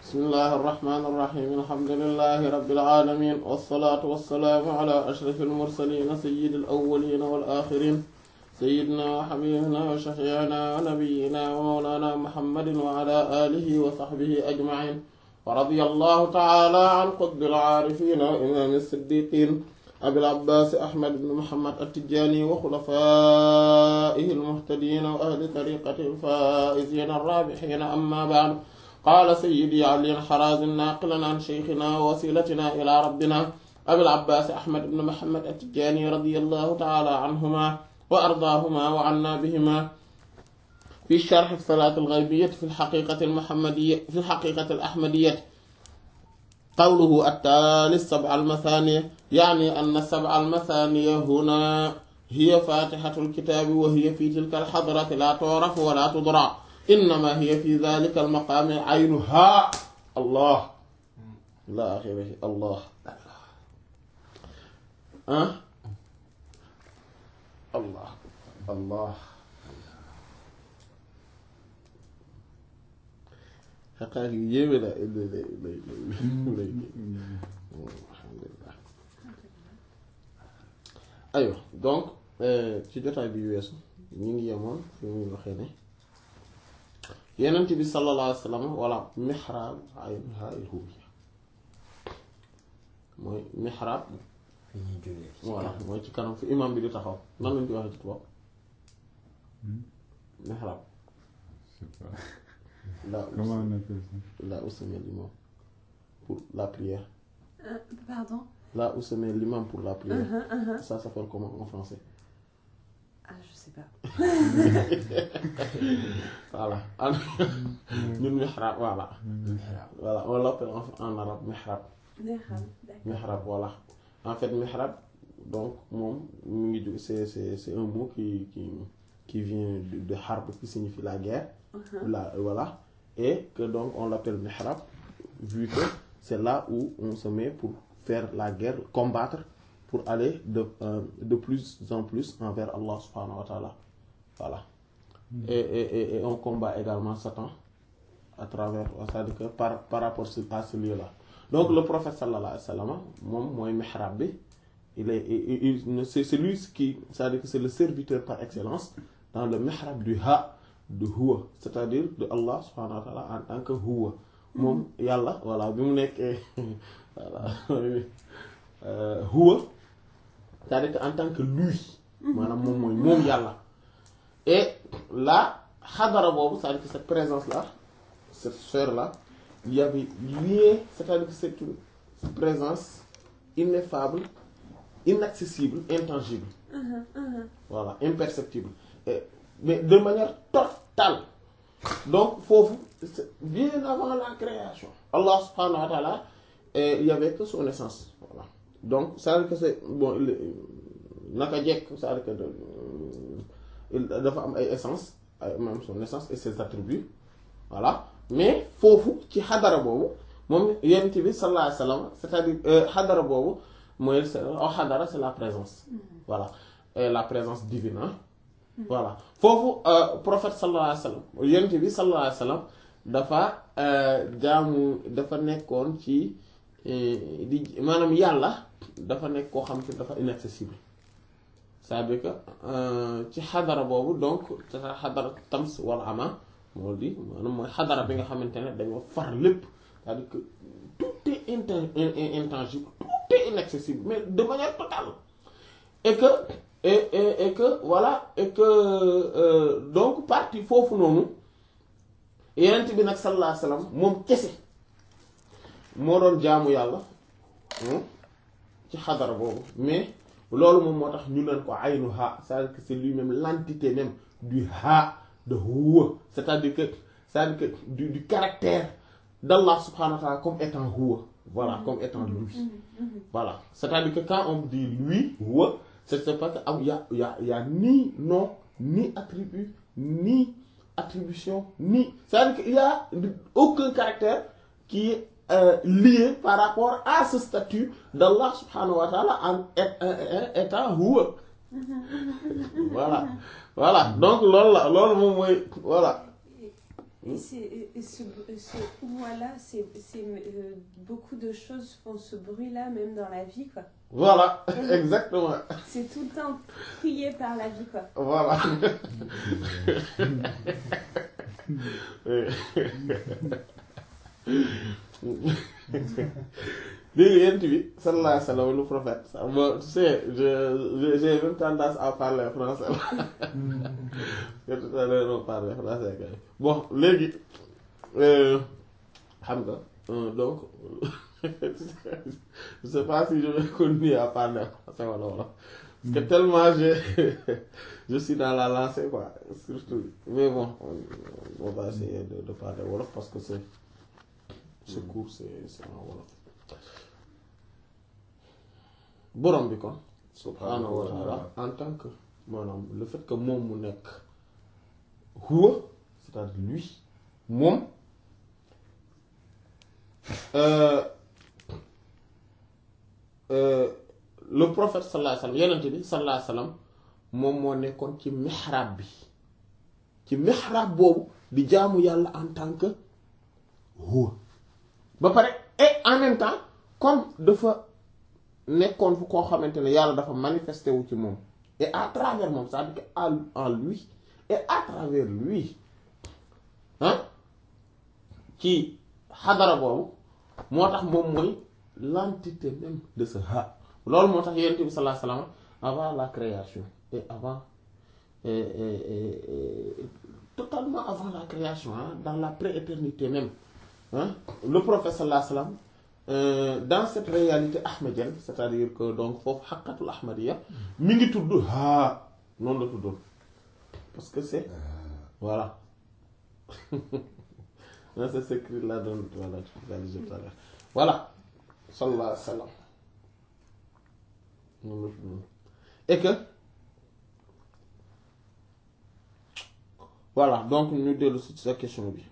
bismillahi irrahmani irrahim alhamdulilahi rabilalamin walsalaatu walsalaamu ala ashraf almursalina sayidi alawalina walaxirin sayidina wa xabibina wa shafiina wa nabiyina wa mawlana muhammadin wa ala alihi wa saxbihi ajmain wa radiya allahu taala an qutbi alcaarifina wa imaami siddiqin abil abbaas ahmad ibn muhammad attijani wa xulafaihi almuhtadina wa ahli tariqati alfaizina arrabixina amma baad qaala sayyidi ali al-Harazim naaqilan an sheykhina wa wasilatina ila rabbina abil abbaas ahmad ibn muhammad at-Tijaani radiyallahu ta'ala anhuma wa ardaahuma wa anna bihima fi sharh salaat al-ghaybiyyah fi al-haqiiqati al-muhammadiyyah fi al-haqiiqati al-ahmadiyyah qawluhu at-taali as-sab'a al-mathaaniya ya'ni anna as-sab'a al-mathaaniya huna hiya faatihatu al-kitaabi wa hiya fi tilka al-hadrati laa tu'rafu wa laa tudraa innama hiya fi dhalika almaqaami aynuha allah ila axirihi allah ah allah allah xaqaar yu yéeme la lay lay lay lay alhamdulillah ayo donc ci jotaay bi weesu ñu ngi yemoon fi muy waxee ne yenent bi sallallahu alayhi wa sallam walla mihrab aynuha al-huwiyya mooy mihrab voilà mooy ci kanam fi imam bi di taxaw nan lañ koy waxee ci tubaab mihrab là où Comment on appelle ça là où se met l'imam pour la prière Euh, pardon là où se met l'imam pour la prière Uh-huh, uh-huh. ça s'appelle comment en français Ah, je sais pas. voilà ñun mihrab voilà voilà on l'appelle en en arabe mihrab Neexal, d'accord. mihrab voilà en fait mihrab donc moom mu ngi jóg c'est c'est c'est un mot qui qui qui vient de, de harb qui signifie la guerre Uh-huh. la voilà et que donc on l'appelle mihrab vu que c'est là où on se met pour faire la guerre combattre pour aller de euh, de plus en plus envers Allah subhanahu wa ta'ala voilà et, et, et, et on combat également Satan à travers c'est-à-dire que par par rapport à ce lieu-là donc le prophète sallallahu alayhi wa sallam moom mooy mihrab bi il est il, il, il- c'est celui qui c'est-à-dire que c'est le serviteur par excellence dans le mihrab du ha de huwa c'est-à-dire de Allah subhanahu wa ta'ala en tant que huwa moom yàlla voilà bi mu nekkee voilà euh, huwa c'est-à-dire que en tant que lui maanaam moom mooy moom yàlla et là xadara boobu c'est-à-dire que cette présence là cette sphère là il y avait lié c'est-à-dire que c'est une présence ineffable inaccessible intangible voilà imperceptible et, mais de manière totale donc foofu c'est bien avant la création Allah subhanahu wa ta'ala et il y avait que son essence voilà donc c'est-à-dire que c'est bon il est- naka jekk c'est-à-dire que de- il dafa am ay essence ay maanaam son essence et ses attributs voilà mais foofu ci xadara boobu moom yonent bi sallallahu alayhi wa sallam c'est-à-dire euh, xadara boobu mooy c'est oh xadara c'est la présence voilà et la présence divine hein. voilà foofu euh, prophète sallallahu alayhi wa sallam yonent bi sallallahu alayhi wa sallam dafa euh, jaamu dafa nekkoon ci eh, di maanaam yàlla dafa nekk koo xam te dafa inaccessible c'est-à-dire que euh, ci xadara boobu donc c'est xadara tams wala ama moo di maanaam mooy xadara bi nga xamante ne dañoo far lépp c'est-à-dire que tout est inten- in- in- intangible tout est inaccessible mais de manière totale et que et, et, et que voilà et que euh, donc partie foofu noonu yenent bi nag sallallahu alayhi wasallam moom kese moo doon jaamu yàlla hmm, ci xadara boobu mais loolu moom moo tax ñu leen ko aynu ha c'est-à-dire que c'est lui-même l'entité même du ha de huwa c'est-à-dire que c'est-à-dire que du, du caractère d'Allah subhanahu wa ta'ala comme étant huwa voilà comme étant lui voilà c'est-à-dire que quand on dit lui huwa c'est c'est parce que am y a y a y a ni nom ni attribut ni attribution ni c'est-à-dire qu'il y a aucun caractère qui est euh, lié par rapport à ce statut d'Allah subhanahu wa ta'ala en est- est- est- étant huwa voilà voilà donc loolu la loolu moom mooy voilà Et, c'est- et ce, ce ouah-là, c'est, c'est, euh, beaucoup de choses font ce bruit-là, même dans la vie, quoi. voilà exactement C'est tout le temps crié par la vie, quoi. voilà léegi yent bi sallallahu alayhi wa sallam le prophète ça, moi, tu sais je je- j'ai même tendance à parler français là tout à l'heure on parle français kay bon léegi euh, xam nga euh, donc je sais pas si je vais continuer à parler français wala wala parce que tellement je je suis dans la lancée quoi surtout mais bon on, on va essayer de, de parler wolof parce que c'est ce cours c'est c'est en wolof borom bi kon subhaanahu wa taala en tant que maanaam le fait que moom mu nekk huwa c'est-à-dire lui moom euh, euh, le prophète sallallahu alayhi wa sallam yenente bi sallallahu alayhi wa sallam moom moo nekkoon ci mihrab bi ci mihrab boobu di jaamu yàlla en tant que huwa ba pare et en même temps comme dafa nekkoon fu koo xamante ne yàlla dafa manifesté wu ci moom et à travers moom c'est-à-dire que à en lui et à travers lui ah ci xadara boobu moo tax moom mooy l'entité même de ce ha loolu moo tax yonent bi sallallahu alayhi wa sallam avant la création et avant et, et, et, et totalement avant la création hein, dans la prééternité même hein, le prophète sallallahu alayhi wa sallam euh, dans cette réalité ahmadienne c'est-à-dire que donc foofu xaqatul ahmadiyya mi ngi tudd haa noonu la tuddoon parce que c'est voilà non c'est écrit là dans voilà tu vas le tout à l'heure voilà sallallahu alayhi wa sallam noonu la tuddoon et que voilà donc ñu dellu si sa question bi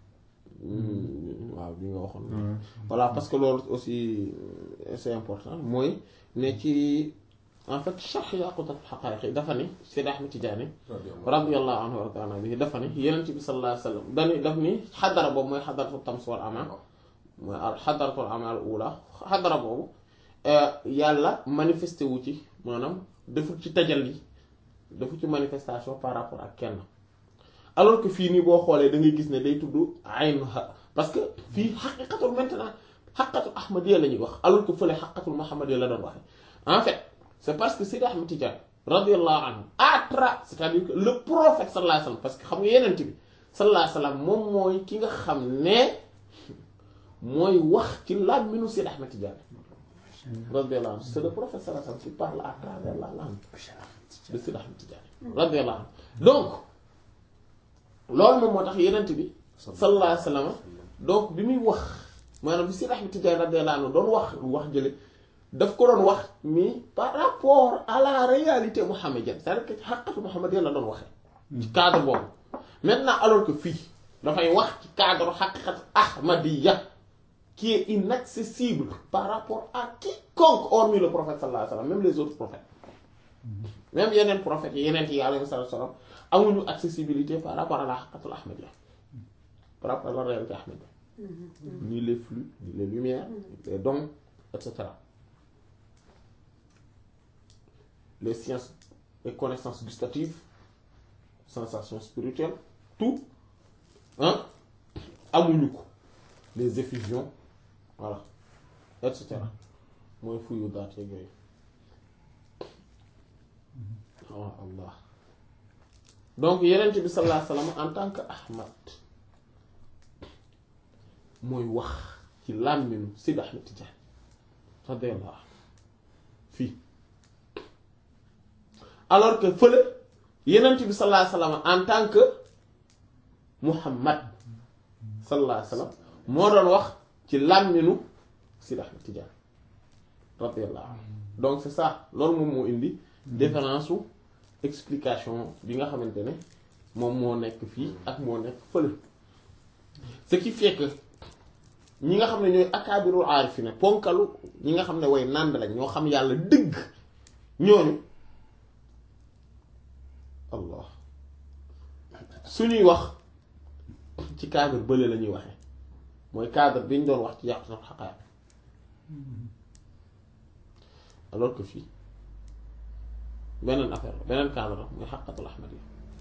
waaw bi nga waxoon voilà parce que loolu aussi c'est important mooy ne ci en fait charx yaqutat xaqaayiq dafa ni Seydi Ahmed Tidiane radiyallahu anhu wa ta'ala bihi dafa ni Yonent bi sallallahu alayhi wa sallam dani daf ni xadara boobu mooy xadaratu tams wal amal mooy xadaratul amal ula xadara boobu yàlla manifesté wu ci maanaam deful ci tajalli deful ci manifestation par rapport ak kenn alors que fii nii boo xoolee da ngay gis ne day tudd aynuha parce que fii xaqiqatul maintenant xaqatul ahmadiyya la ñuy wax alors que fële xaqatul muhammadiyya la doon waxe en fait c'est parce que Seydi Ahmed Tidiane radiyallahu anhu atra c'est-à-dire que le prophète sallallahu alayhi wa sallam parce que xam nga yeneen bi sallallahu alayhi wa sallam moom mooy ki nga xam ne mooy wax ci làmmiñu Seydi Ahmed Tidiane radiyallahu anhu c'est le prophète sallallahu alayhi wa sallam qui parle à travers la langue de Seydi Ahmed Tidiane radiyallahu anhu donc loolu moom moo tax yenent bi sallallahu alayhi wa sallam donc bi muy wax maanaam bi Seydi Ahmed Tidiane radiyallahu anhu doon wax wax jële daf ko doon wax mi par rapport à la réalité mohammedienne c'est-à-dire que xaqatu mohammedienne la doon waxee ci cadre boobu maintenant alors que fii dafay wax ci cadre xaqiqat ahmadiyya qui est inaccessible par rapport à quiconque hormis le prophète sallallahu alayhi wa sallam même les autres prophètes même yeneen prophètes yi yeneen yi alayhi salaam amuñu accessibilité par rapport à la xaqatul ahmadiyya par rapport à la réalité ahmadiyya ni les flux ni les lumières les dons et cetera les sciences et connaissances gustatives sensations spirituelles tout hein amuñu ko les effusions voilà et cetera mooy fuyu daat yeeg yooyu ah Allah donc yenent bi sallallahu alayhi wa sallam en tant que Ahmad mooy wax ci làmminu Seydi Ahmed Tidiane radiyallahu anhu fii alors que fële yenent bi sallallahu alayhi wa sallam en tant que Muhammad sallallahu alayhi wa sallam moo doon wax ci làmminu Seydi Ahmed Tidiane radiyallahu anhu donc c'est ça loolu moom moo indi différence su explication bi nga xamante ne moom moo nekk fii ak moo nekk fële ce qui fait que ñi nga xam ne ñooy akaabirul aarifina ponkalu ñi nga xam ne way nànd lañ ñoo xam yàlla dëgg ñooñu allah suñuy wax ci cadre bële la ñuy waxee mooy cadre bi ñu doon wax ci yàqu sax xaqaat alors que fii beneen affaire la beneen cadre la mooy xaqatul ahmadi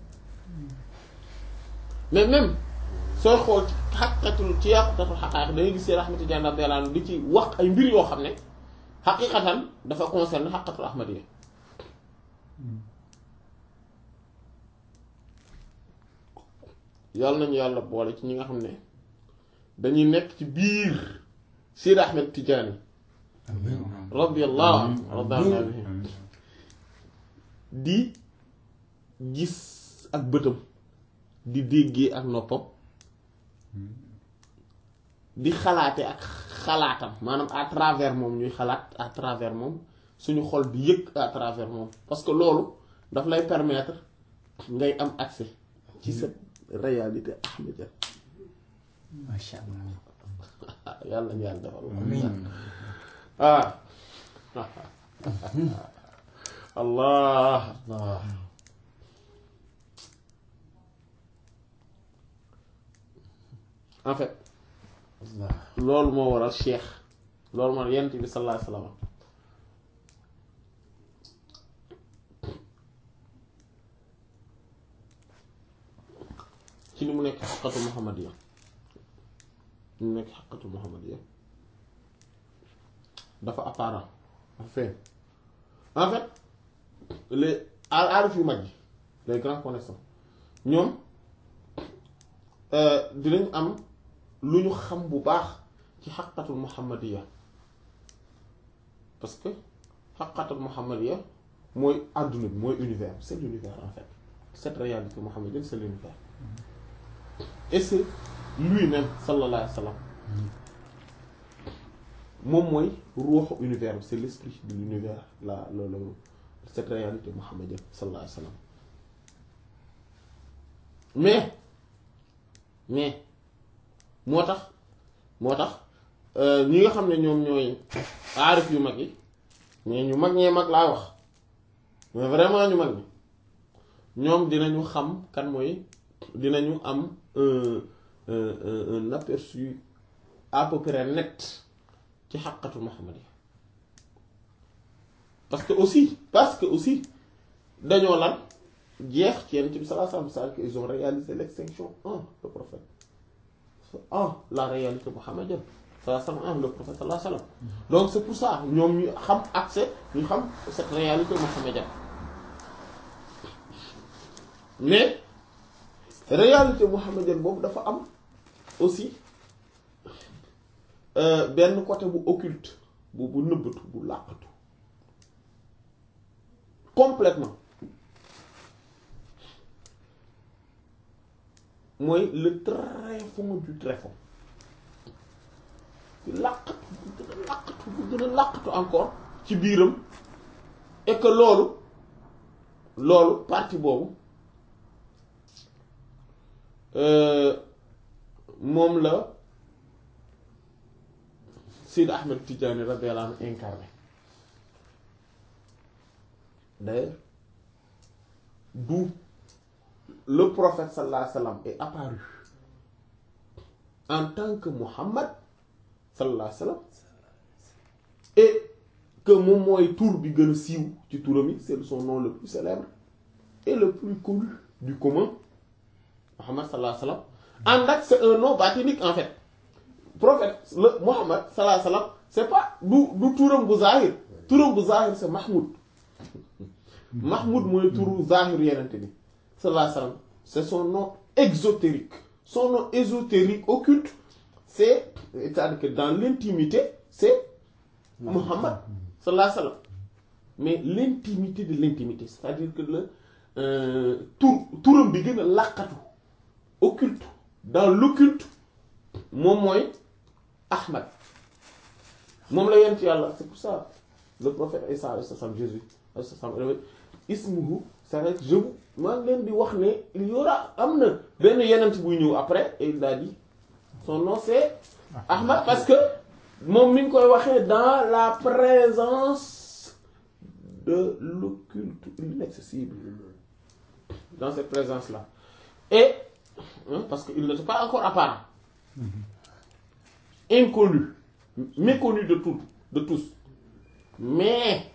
mais même sooy xool ci xaqatul ci yàqutatul xaqaat da ngay gis seen Ahmad Tijaan radiyallahu anhu di ci wax ay mbir yoo xam ne xaqiqatan dafa concerne xaqatul ahmadiya yàlla nañu yàlla boole ci ñi nga xam ne dañuy nekk ci biir Seydi Ahmad Tijaani radiyallahu radiyallahu anhu di gis ak bëtam di déggee ak noppam di xalaate ak xalaatam maanaam à travers moom ñuy xalaat à travers moom suñu xol di yëg à travers moom parce que loolu daf lay permettre ngay am accès ci sa réalité ahmadiya macha allah. yàlla nañu yàlla defal amiin. ah allah Allah. en fait Allah. loolu moo waral cheikh loolu moo yent bi sallallahu alayhi wasallam ci li mu nekk xaqatu muhammadiya li mu nekk xaqatu muhammadiya dafa apparent dafa feeñ en fait les aarif yu mag yi les grands connaissants ñoom dinañ am lu ñu xam bu baax ci xaqatul muhammadiya parce que xaqatul muhammadiya mooy àdduna bi mooy univers c'est l'univers en fait cette réalité muhammadienne c'est l'univers et c'est lui-même sallallahu alayhi wa sallam moom mooy ruuxu univers bi c'est l'esprit de l'univers la loolu cette réalité muhammadienne sallallahu alayhi wa sallam mais mais moo tax moo tax ñi nga xam ne ñoom ñooy aarif yu mag yi mais ñu mag ñee mag laa wax mais vraiment ñu mag ñi ñoom dinañu xam kan mooy dinañu am un un un aperçu à peu près net ci xaqatu Muhammad yi parce que aussi parce que aussi dañoo lan jeex ci Yonent bi sallallahu alayhi wa sallam ils ont réalisé l'extinction en le prophète en la réalité muhammadienne sallallahu alayhi wa sallam en le prophète sallallahu alayhi wa sallam donc c'est pour ça ñoom ñu xam accès ñu xam cette réalité muhammadienne mais réalité muhammadienne boobu dafa am aussi benn côté bu occulte bu bu nëbbatu bu làqatu complètement mooy le tréfond du tréfond làqatu bu gën a làqatu bu gën a làqatu encore ci biiram et que loolu loolu partie boobu moom la Seydi Ahmed Tidiane radiyallahu anhu incarné d'ailleurs d'où le prophète sallallahu alayhi wa sallam est apparu en tant que Muhammad sallallahu alayhi wa sallam et que moom mooy tur bi gën a siiw ci turam yi c'est son nom le plus célèbre et le plus connu du commun Muhammad sallallahu alayhi wa sallam ànd ak c'est un nom bâtinique en fait prophète le Muhammad sallallahu alayhi wa sallam c'est pas du du turam bu zahir turam bu zahir c'est Mahmoud Mahmoud mooy turu zahir yenente bi sallallahu alayhi wa sallam c'est son nom exotérique son nom ésotérique occulte c'est c'est-à-dire que dans l'intimité c'est Muhammad sallallahu alayhi wa sallam mais l'intimité de l'intimité c'est-à-dire que le tur turam bi gën a làqatu occulte dans l'occulte moom mooy Ahmad moom la yent yàlla c'est pour ça le prophète Isa alayhi salam Jésus alayhi salam ismuhu c'est vrai que je maa ngi leen di wax ne il y aura am na benn yenent buy ñëw après et il a dit son nom c'est Ahmad parce que moom mi ngi koy waxee dans la présence de l'occulte l'inaccessible dans cette présence là et hein, parce qu'il n'était pas encore apparent inconnu méconnu de tout de tous mais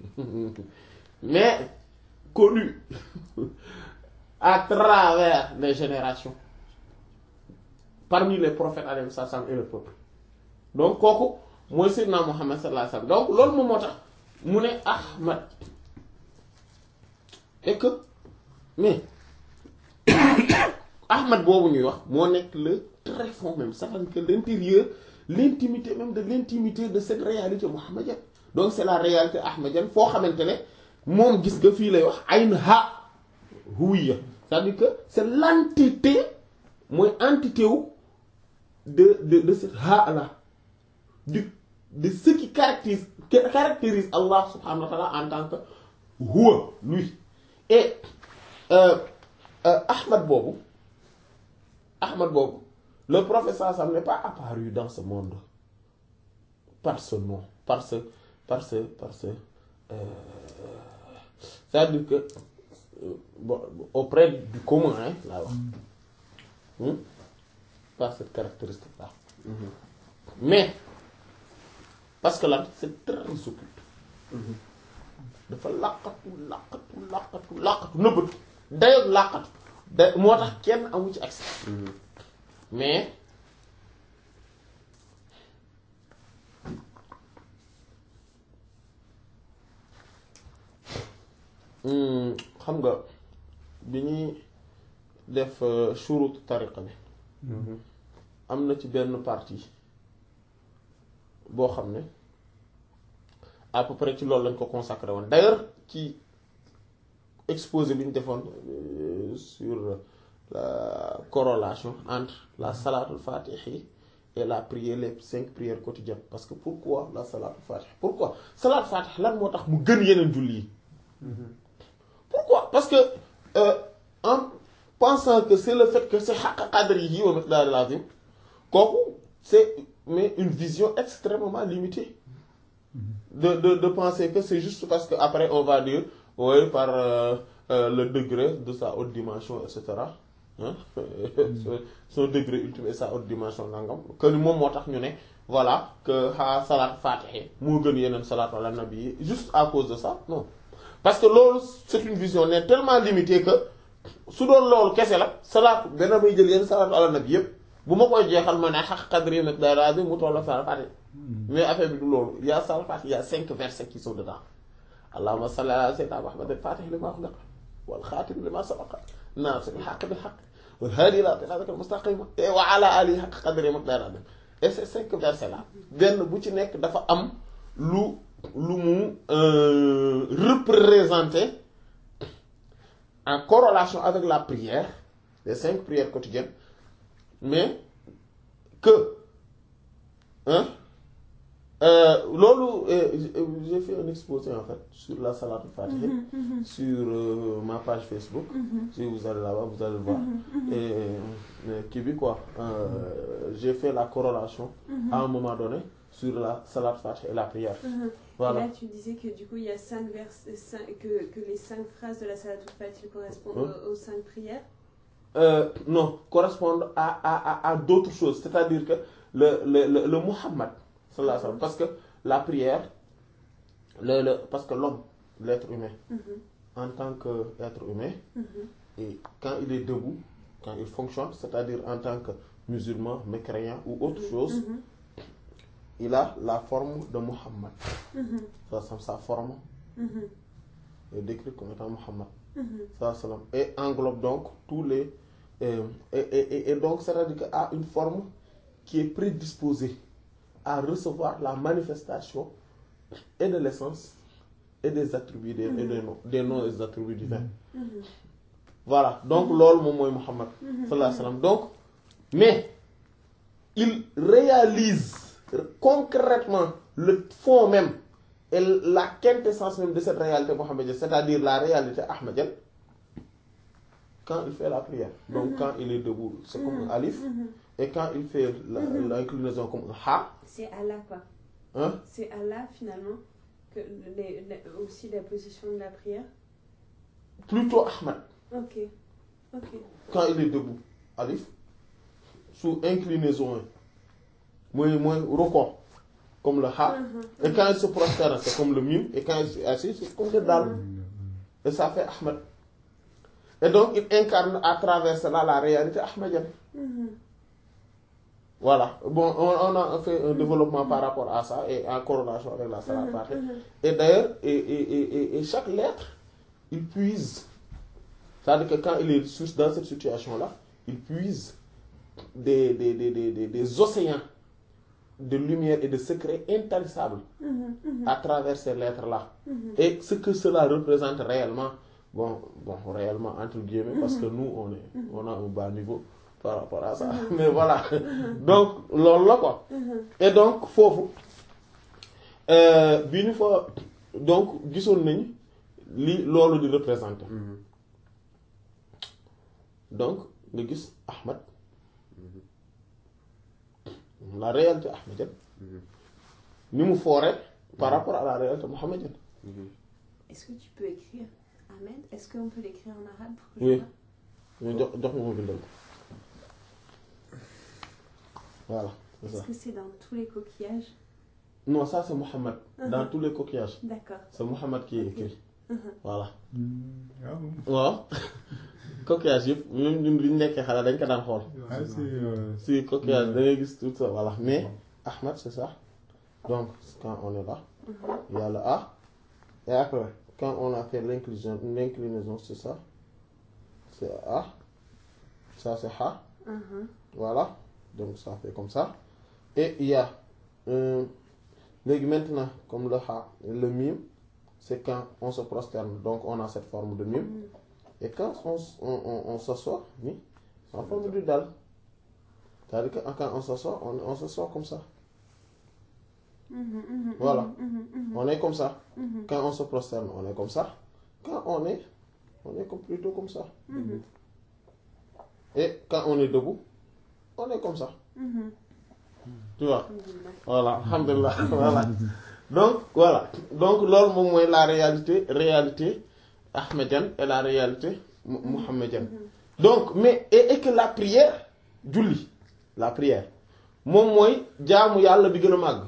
mais connu à travers les générations parmi les prophètes alayhi salaam et le peuple donc kooku mooy Seydina Muhammad sallallahu alayhi wa sallam donc loolu moom moo tax mu ne Ahmad et que mais Ahmad boobu ñuy wax moo nekk le très fond même ça veut dire que l'intérieur l'intimité même de l'intimité de cette réalité muhammadienne donc c'est la réalité ahmadienne foo xamante ne moom gis nga fii lay wax ayn ha huwiya c'est-à-dire que c'est l'entité mooy entité wu de de de cette ha là du de ce qui caractérise qui caractérise Allah subhanahu wa ta'ala en tant que huwa lui et euh, euh, Ahmad boobu Ahmad boobu le prophète sallallahu alayhi wa sallam n'est pas apparu dans ce monde par ce nom par ce par ce par ce euh, c'est-à-dire que euh, bon, auprès du commun hein laa wax Hmm? par cette caractéristique là mais parce que là c'est très occulte dafa làqatu làqatu làqatu làqatu nëbbatu dayoog làqatu da moo tax kenn amu ci accès mais hmm, xam nga bi ñuy def euh, shurut tariqa bi am na ci benn partie boo xam ne à peu près ci loolu lañ ko consacré woon d'ailleurs ci exposé bi ñu defoon euh, sur la corrélation entre la salatul fatihi et la prière les cinq prières quotidiennes parce que pourquoi la salatul fatihi pourquoi salatul fatihi lan moo tax mu gën yeneen julli yi pourquoi parce que euh, en pensant que c'est le fait que c'est haqq qadrihi wa miqdaril azim kooku c'est mais une vision extrêmement limitée de de de penser que c'est juste parce que après on va dire oui par euh, euh, le degré de sa haute dimension et cetera hein son degré ultime et sa haute dimension nangam que ni moom moo tax ñu ne voilà que xaa salaat fatihi moo gën yeneen salaat ala nabi yi juste à cause de ça non parce que loolu c'est une vision ne tellement limitée que su doon loolu kese la salaat benn may jël yenn salaatu ala nabi yépp bu ma koy jeexal ma ne xaq qadri miqdaar mu toll salaat fatihi mais affaire bi du loolu il y a salaat fatihi il y a cinq versets qui sont dedans allahumma salli ala sayyidina muhammad al-fatih lima ughliqa wal khatim lima sabaqa naasiril haqqi bil haqqi wal haadi ila siraatikal mustaqim wa ala alihi haqqa qadri miqdaar et ces cinq versets là benn bu ci nekk dafa am lu lu mu représenter en corrélation avec la prière les cinq prières quotidiennes mais que hein euh, loolu euh, j'ai fait un exposé en fait sur la salatul fatiha sur euh, ma page Facebook si vous allez là-bas vous allez le voir et kii bi quoi j'ai fait la corrélation à un moment donné sur la salatul fatiha et la prière voilà Et là, tu disais que du coup, il y a cinq vers, cinq, que, que les cinq phrases de la Salatul Fatih correspondent Hein aux, aux cinq prières. Euh, non, correspondent à, à, à, à d'autres choses. C'est-à-dire que le, le, le, le Muhammad, sallallahu alayhi wa sallam, parce que la prière, le, le, parce que l'homme, l'être humain, Mhm, en tant qu'être humain, mhm, et quand il est debout, quand il fonctionne, c'est-à-dire en tant que musulman, mécréant ou autre chose, mhm, il a la forme de Muhammad. mhm, Ça, ça, sa forme mhm, est décrite comme étant Muhammad. mhm, Ça, ça, et englobe donc tous les. euh, et, et, et- et donc, c'est-à-dire qu'il a une forme qui est prédisposée à recevoir la manifestation et de l'essence et des attributs des, et des noms, des noms et des attributs divins. mhm, Voilà, donc loolu moom mooy Muhammad mhm. sallallahu alayhi wa sallam. Donc, mais il réalise concrètement le fond même et la quintessence même de cette réalité mohammedienne, c'est-à-dire la réalité ahmadienne, quand il fait la prière. Donc, quand il est debout, c'est comme un alif, Mhm. et quand il fait la- Mhm. l'inclinaison comme un ha, C'est Allah, quoi. hein, C'est Allah, finalement, que les, les- aussi la position de la prière. plutôt Ahmad, Ok, ok. quand il est debout. alif sous inclinaison yi mooy mooy rukon comme le ha et quand il se prosterne c'est comme le mim et quand il est assis c'est comme le dal et ça fait Ahmed et donc il incarne à travers cela la réalité ahmadienne voilà bon on, on a fait un développement par rapport à ça et en corrélation avec la salat fatih et d'ailleurs et, et, et, et- et chaque lettre il puise c'est-à-dire que quand il est sur- dans cette situation là il puise des des, des, des, des, des océans de lumière et de secrets intarissables à travers ces lettres là et ce que cela représente réellement bon bon réellement entre guillemets parce que nous on est on a un bas niveau par rapport à ça mais voilà donc loolu la quoi et donc foofu euh, bi ñu fa donc gisoon nañ li loolu di représenter donc nga gis Ahmad la réalité ahmadienne ni mu foore par rapport à la réalité mohammedienne Est-ce que tu peux écrire Ahmed Est-ce qu'on peut l'écrire en arabe pour que Oui. je vois ñu jox jox ma ma bindal ko voilà c'est Est-ce ça que c'est dans tous les coquillages non ça c'est Mohammed dans Mhm. tous les coquillages D'accord. c'est Mohammed qui est écrit voilà Ah bon waaw coquillage yëpp même ñun li ñu nekkee xale dañ ko daan xool Ah, c'est. euh, si coquillage da ngay gis tout ça voilà mais Ahmed c'est ça donc quand on est là il y a le A et après quand on a fait l'inclusion l'inclinaison c'est ça c'est A ça c'est Ha Mhm. voilà donc ça fait comme ça et il y a euh, léegi maintenant comme le Ha le mime c'est quand on se prosterne donc on a cette forme de mime et quand on s- on on, on s'assoit ni c'est en forme de dal c'est-à-dire que quand on s'assoit on on s'assoit comme ça Mhm, mhm, Voilà. mhm, mhm, on est comme ça mhm, quand on se prosterne on est comme ça quand on est on est comme plutôt comme ça mhm, et quand on est debout on est comme ça mhm. tu vois Alhamdulillah. voilà alhamdulillah voilà donc voilà donc loolu moom mooy la réalité réalité ahmédienne et la réalité mu- mohammedienne donc mais et, et que la prière julli la prière moom mooy jaamu yàlla bi gën a màgg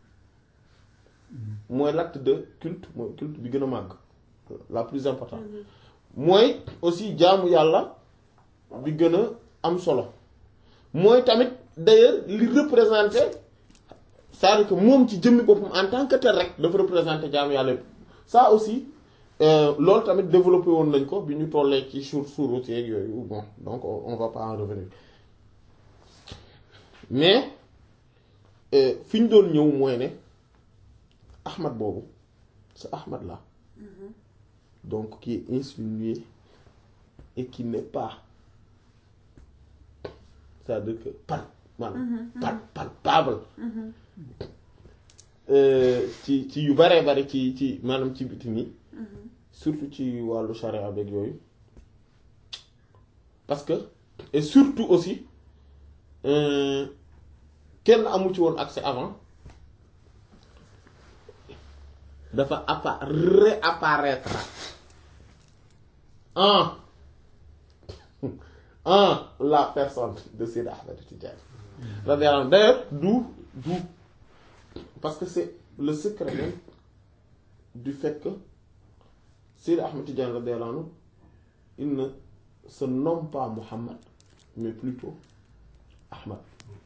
mooy l'acte de culte mooy culte bi gën a màgg la plus importante mooy aussi jaamu yàlla bi gën a am solo mooy tamit d'ailleurs li représenter c'est-à-dire que moom ci jëmmi boppam en tant que tel rek dafa représenter jaamu yàlla yëpp ça aussi euh, loolu tamit développé woon nañ ko bi ñu tollee ci sur surut yeeg yooyu bon donc on on va pas en revenir mais euh, fi ñu doon ñëw mooy ne Ahmad boobu c'est Ahmad là donc qui est insinué et qui n'est pas c'est-à-dire que par maanaam par palpable euh, ci ci yu baree bari ci ci maanaam ci biti nii surtout ci wàllu charia beeg yooyu parce que et surtout aussi euh, kenn amu ci woon accès avant dafa appa réapparaître en en la personne de Seydi Ahmed Tidiane radiyallahu anhu d'ailleurs d'où d'où parce que c'est le secret même du fait que Seydi Ahmed Tidiane radiyallahu anhu il ne se nomme pas Muhammad mais plutôt Ahmad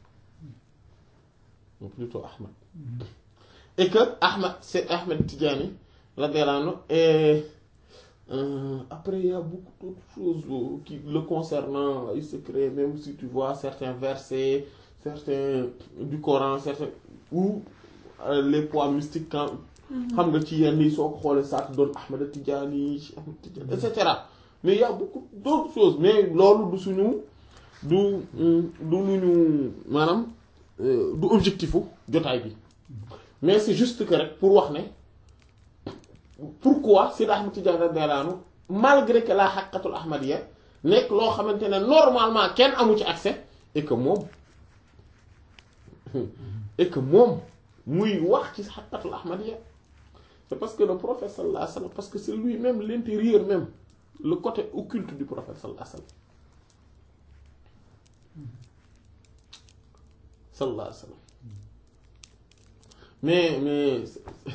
mais plutôt Ahmad et que Ahmad c'est Ahmed Tidiane radiyallahu anhu et euh, après il y a beaucoup d'autres choses euh, qui le concernant les secrets même si tu vois certains versets certains du Coran certains ou euh, les poids mystiques quand xam nga ci yenn yi soo ko xoolee saa doon Ahmed Tidiane Cheikh Ahmed Tidiane et cetera mais il y a beaucoup d'autres choses mais loolu du suñu du du lu ñu maanaam euh, du objectifu jotaay bi mais c'est juste que rek pour wax ne pourquoi Seydi Ahmed Tidiane radiyallahu anhu malgré que la haqqatul ahmadiyya nekk loo xamante ne normalement kenn amu ci accès et que moom et que moom muy wax ci haqqatul ahmadiyya c'est parce que le prophète sallallahu alayhi wa sallam parce que c'est lui-même l'intérieur même le côté occulte du prophète sallallahu alayhi wa sallam sallallahu alayhi wa sallam mais mais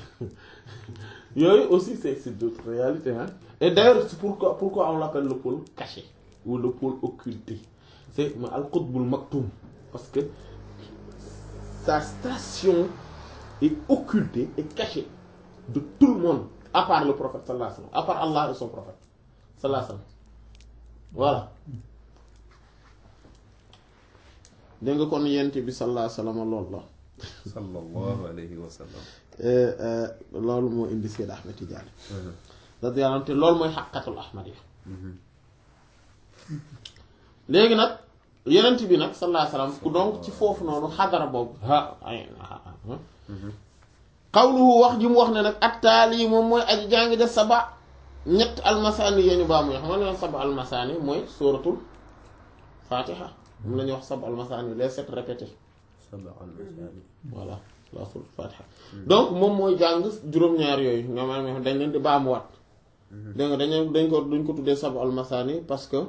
yooyu aussi c'est c'est d'autres réalités hein et d'ailleurs c'est pourquoi pourquoi on l'appelle le pôle caché ou le pôle occulté c'est ma al-qutbul maktum parce que sa station est occultée et cachée de tout le monde à part le prophète sallallahu alayhi wa sallam à part Allah et son prophète sallallahu alayhi wa sallam voilà dégg nga kon yent bi sallallahu alayhi wa sallam loolu la sallallahu alayhi wa sallam loolu moo indi Seyd Ahmed Tidiane radiyallahu anhu te loolu mooy xaqatul ahmadiya léegi nag yenent bi nag sallallahu alayhi wa sallam ku donc ci foofu noonu xadara boobu ha ay xawluhu wax ji mu wax ne nag attaali moom mooy aji jàngi def saba ñett almasaani yee ñu baa muy xam nga ne saba almasaani mooy suratul fatiha moom la ñuy wax saba almasaani les sept répétés saba al-masaani voilà la suratul fatiha donc moom mooy jàng juróom-ñaar yooyu nga maanaam dañ leen di baamuwaat dégg nga dañ dañ ko duñ ko tuddee saba almasaani parce que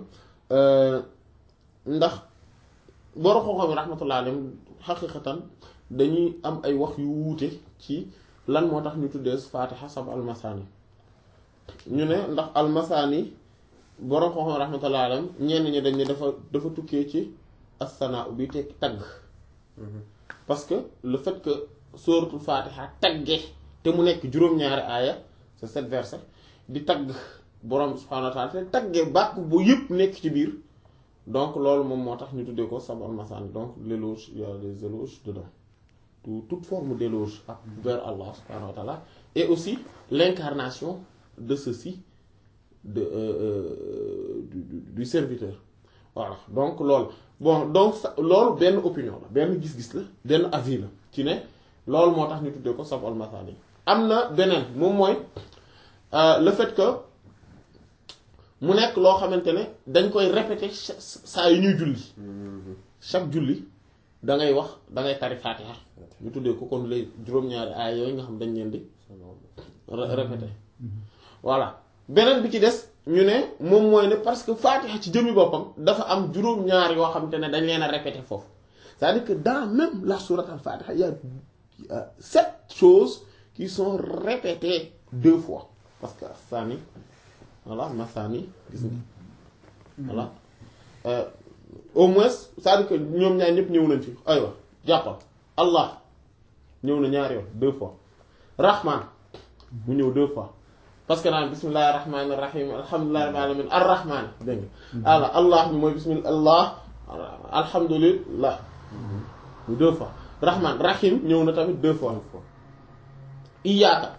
ndax borom xam-xam yi rahmatullah alayhim xaqiqatan dañuy am ay wax yu wuute ci lan moo tax ñu tuddee fatiha sab almasaani ñu ne ndax almasaani borom xam-xam yi rahmatullah alayhim ñenn ñi dañ ne dafa dafa tukkee ci assanaa bi tekki tagg parce que le fait que suratul fatiha tagge te mu nekk juróom-ñaari aaya c'est sept versets di tagg borom subhaanahu wa taala te tagge bàkk bu yëpp nekk ci biir donc loolu moom moo tax ñu tuddee ko sab almasaani donc l'éloge il y a des éloges dedans tout toute forme d'éloge ak vers Allah subhanahu wa ta'ala et aussi l'incarnation de ceci de euh, euh, du, du, du serviteur voilà donc loolu bon donc loolu benn opinion la benn gis-gis la benn avis la ci ne loolu moo tax ñu tuddee ko sab almasaani am na beneen moom mooy le fait que mu nekk loo xamante ne dañ koy répéter saa yu ñuy julli chaque julli da ngay wax da ngay tari fatiha ñu tuddee ko kon lay juróom-ñaari aay yooyu nga xam dañ leen di répéter voilà beneen bi ci des ñu ne moom mooy ne parce que fatiha ci jëmmi boppam dafa am juróom-ñaar yoo xamante ne dañ leen a répéter foofu c'est-à-dire que dans même la sourate al fatiha il y a, il y a sept choses qui sont répétées deux fois parce que sani voilà masani gis nga voilà au moins c'est-à-dire que ñoom ñaar ñëpp ñëw nañ fi aywa jàppal allah ñëw na ñaari yoon deux fois rahman mu ñëw deux fois parce que naan bismillahi rahmani rahim alhamdulillahi rabbil alamin arrahman dégg nga ala allah bi mooy bismillah allah alhamdulillah mu deux fois rahman rahim ñëw na tamit deux fois iyyaka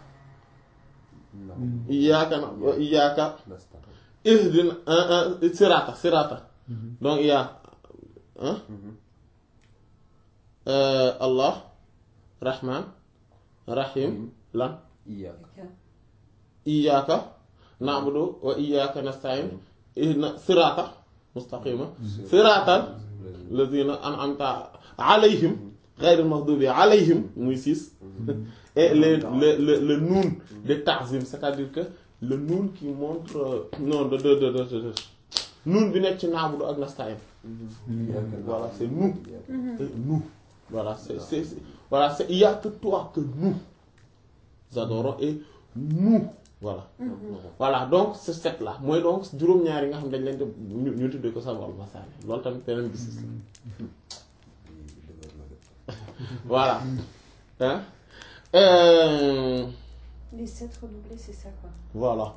iyyaka na wa iyyaka ihdina sirata sirata donc il y a hein euh, Allah Rahman Rahim lan iyyaka na'budu wa iyyaka nasta'in ihdina sirata mustaqima siratal ladina an'amta alayhim ghayril maghdubi alayhim muy six et le le le le noun de ta'zim c'est-à-dire que le noun qui montre euh, non de de de de de noun bi nekk ci naabudu ak nasta'in voilà c'est nous et nous voilà c'est c'est voilà c'est il y a que toi que nous adorons et nous voilà voilà donc c'est sept là mooy donc juróom-ñaar yi nga xam dañ leen di ñu ñu tuddee ko sabal masaani loolu tamit beneen gis la voilà hein euh, Les sept redoublés, c'est ça quoi. voilà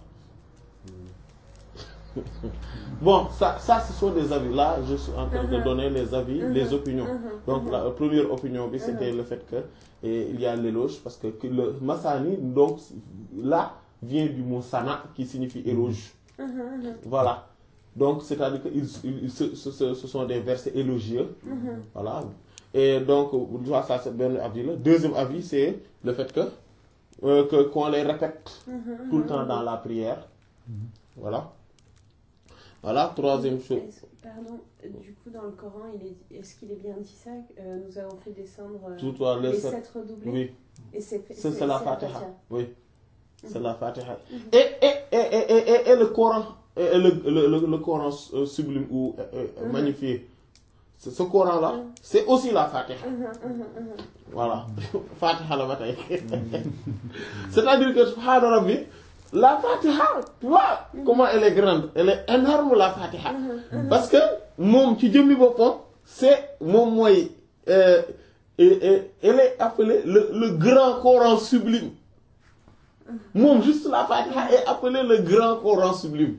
bon ça ça ce sont des avis là je suis en train de donner les avis les opinions donc la première opinion bi c'était le fait que et, il y a l'éloge parce que, que le masani donc là vient du mot sana qui signifie éloge voilà donc c'est-à-dire que ils, ils- ce, ce, ce- ce sont des versets élogieux voilà et donc tu vois, ça c'est ben avis là deuxième avis c'est le fait que euh, que qu'on les répète tout le temps dans la prière voilà voilà troisième chose Est-ce- Pardon, euh, du coup, dans le Coran, il est, est-ce qu'il est bien dit ça euh, Nous avons fait descendre euh, tout toi les les sept sept redoublés oui Et c'est c'est c'est la Fatiha oui c'est la Fatiha et et et et et, et, et le Coran et, et le, le, le, le Coran euh, sublime ou euh, euh, Mhm. magnifié ce ce Coran là c'est aussi la Fatiha voilà Fatiha la ba tey c'est-à-dire que subhaana rabbi la Fatiha tu vois comment elle est grande elle est énorme la Fatiha parce que moom ci jëmmi boppam c'est moom mooy euh, et- et- elle est appelée le le grand Coran sublime moom juste la Fatiha est appelée le grand Coran sublime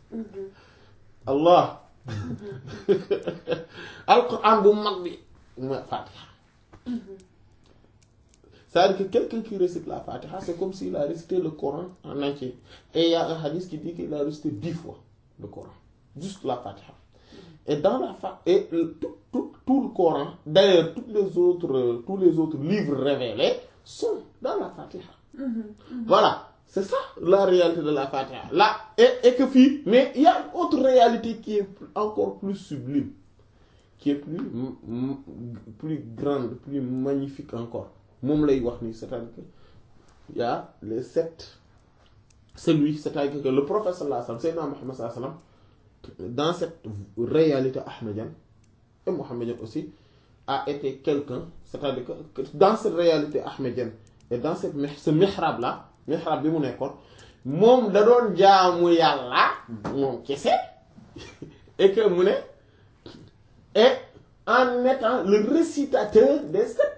Allah alquran bu mag bi mooy Fatiha c'est-à-dire que quelqu'un qui récite la Fatiha c'est comme s'il a récité le Coran en entier et il y a un hadith qui dit qu'il a récité dix fois le Coran juste la Fatiha et dans la fa et le- tout, tout, tout le Coran d'ailleurs toutes les autres euh, tous les autres livres révélés sont dans la Fatiha voilà c'est ça la réalité de la Fatiha là et, et que fii mais il y a une autre réalité qui est plus- encore plus sublime qui est plus m- m- plus grande plus magnifique encore moom lay wax nii c'est-à-dire que il y a les sept celui c'est-à-dire que le prophète sallallahu alayhi wa sallam Seydina Muhammad sallallahu alayhi wa sallam dans cette réalité ahmadienne et mohammedienne aussi a été quelqu'un c'est-à-dire que que dans cette réalité ahmadienne et dans cette mi- ce mihrab là mihrab bi mu nekkoon moom da doon jaamu yàlla moom kese et que mu ne et en étant le récitateur des sept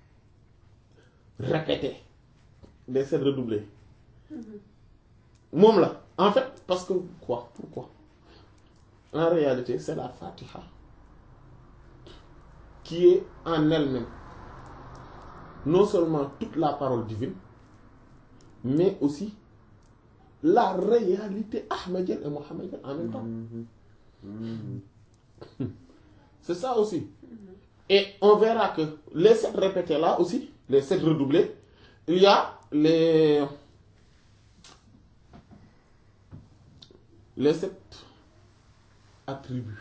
répétés des sept redoublés moom la en fait parce que quoi pourquoi en réalité c'est la Fatiha qui est en elle-même non seulement toute la parole divine mais aussi la réalité ahmadienne et mohammedienne en même temps c'est ça aussi et on verra que les sept répétés là aussi les sept redoublés il y a les les sept attributs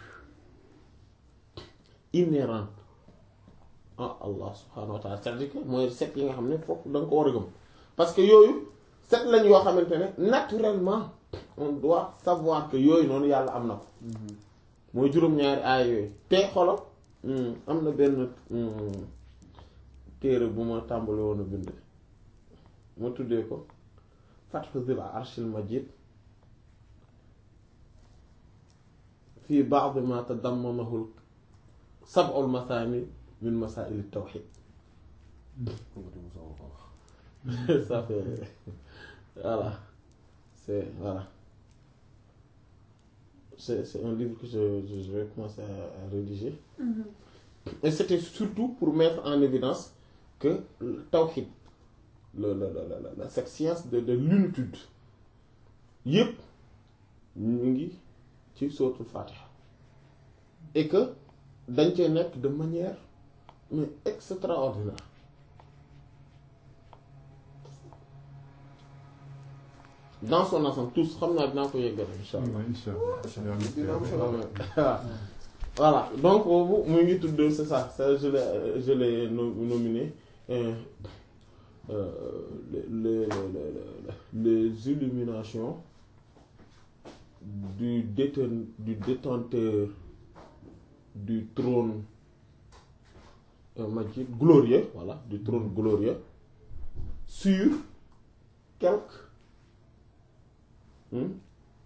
inhérents à Allah subhanahu wa ta'ala c'est-à-dire que mooy sept yi nga xam ne foofu da nga ko war a gëm parce que yooyu sept lañ yoo xamante ne naturellement on doit savoir que yooyu noonu yàlla am na ko mooy juróom-ñaari aay yooyu te xolo am na benn hmm, téere bu ma tàmbali woon a bind ma tuddee ko Fathu Zil Arshil Majid fii ba'd ma tadammanahu sab'ul mathani min masaa'il at-tawhid ça fait voilà c'est voilà c'est c'est un livre que je, je, je vais commencer à, à rédiger et c'était surtout pour mettre en évidence que le tawhid le, le, le, le, le- cette science de, de l'unitude yépp ñu ngi ci suratul Fatiha et que dañ cee nekk de manière mais extraordinaire dans son ensemble tous xam naa dinaa ko yeggale insha allah incha allah dina am solo. voilà donc boobu mu ngi tudd c'est ça ça je l'ai je l'ai no- nominé euh, euh, les, les, les, les, les illuminations du déten du détenteur du trône euh, Majid glorieux voilà du trône glorieux sur quelques hmm,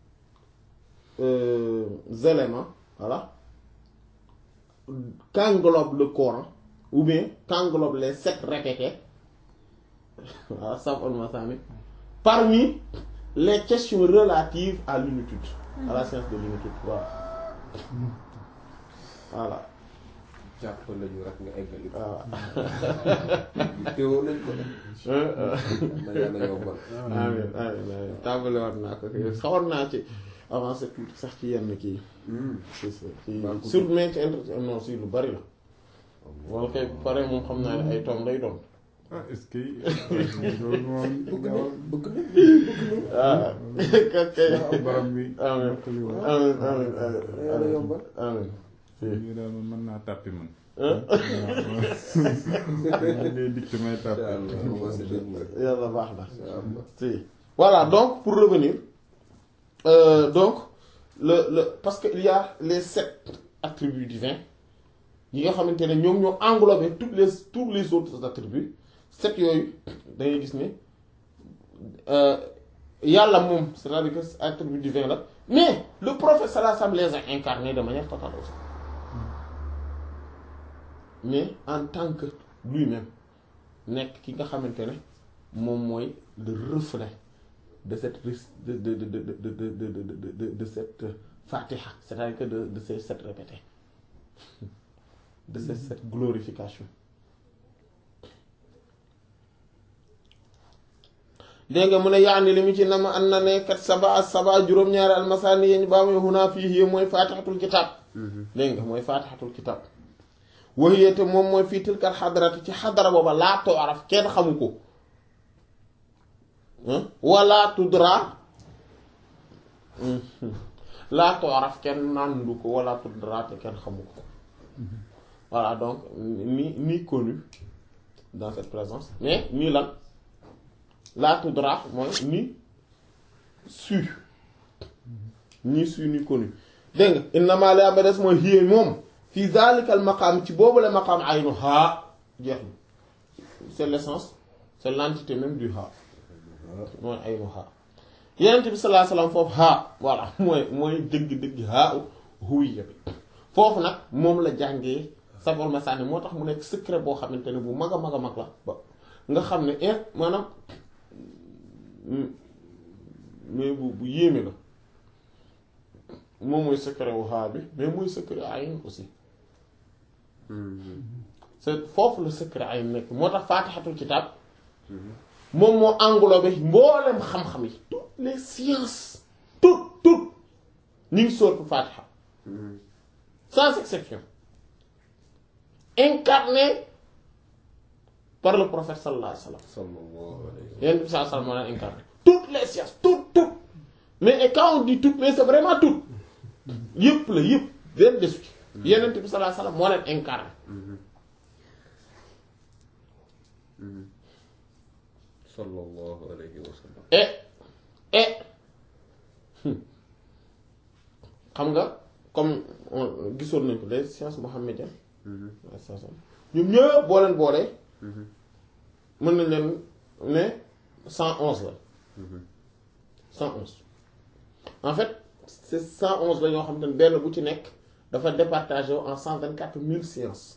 euh, éléments voilà qu'englobe le Coran ou bien qu'englobe les sept répétés voilà sab'ul mathani parmi les questions relatives à l'unitude à la science de l'unitude voilà voilà jàpp lañu rek nga eggali ko. voilà teewoo nañ ko nag. Euh, euh. na yàlla yombal. amiin amiin amiin tàmbali waat naa ko xawoon naa ci avancé tuuti sax ci yenn kii c'est ça ci Baax sur mais ci inter non si lu bari la wala kay pare moom xam naa ne ay tom lay doon ah est-ce que loolu moom bëgg na bëgg na bëgg na. ah kay waaw borom bi amiin mottali woon. amiin amiin na yàlla yombal. amiin ñu daal man mën naa tàppi man Hein? waaw ngay dikk may incha tàppi allah on va se débrouiller. yàlla baax na incha allah. si voilà donc pour revenir euh, donc le le parce que il y a les sept attributs divins yi nga xamante ne ñoom ñoo englobé toutes les tous les autres attributs sept yooyu da ngay gis ne yàlla moom c'est-à-dire que attribut divin la mais le prophète sallallahu alayhi wa sallam les a incarnés de manière totale aussi mais en tant que lui-même nekk ki nga xamante ne moom mooy le reflet de cette de de de de de de de de de de cette fatiha c'est-à-dire que de de ces sept répétés de cette cette glorification dégg nga mu ne yaani li mu ci nama an na ne kat saba saba juróom-ñaari almasani yeñ baa muy xunaa fii mooy fatihatul kitab dégg nga mooy fatihatul kitab waxiyete moom mooy fii tilkal xadarati ci xadara booba laa tooraf kenn xamu ko wala tudra laa tooraf kenn nandu ko wala tudra te kenn xamu ko voilà donc ni ni connu dans cette présence mais ni lan laa tudra mooy ni su ni su ni connu dégg nga innama la ba des mooy xiyee moom fi zalikal maqaam ci boobu la maqaam aynu haa jeex na c'est l'essence c'est l'entité même du haa mooy aynu haa yenent bi sallallahu alayhi wasallam foofu haa voilà mooy mooy dëgg-dëgg haa huwiya bi foofu nag moom la jàngee sabol masaani moo tax mu nekk secret boo xamante ne bu mag a mag a mag la ba nga xam ne in maanaam mais bu bu yéeme la moom mooy secret wu haa bi mais mooy secret ayn aussi c'est foofu la secret ayn nekk moo tax faatixatul kitaab moom moo englobé mboolem xam-xam yi toutes les sciences toutes toutes ñu ngi sóotu faatixa sans exception incarné par le prophète sallallahu alayhi wa sallam sallallahu alayhi wa yéen bi sallallahu alayhi wa sallam moo leen incarné toutes les sciences toutes toutes mais et quand on dit toutes mais c'est vraiment toutes yëpp la yëpp benn desu ci yeneen bi sallallahu alayhi wa sallam moo leen incarné sallallahu alayhi wa sallam et et xam nga comme on gisoon nañ ko les sciences mohammediennes ñoom ñëpp boo leen boolee mën nañ leen ne cent onze la cent onze en fait c'est cent onze la ñoo xam ne benn bu ci nekk dafa départagé en cent vingt quatre mille sciences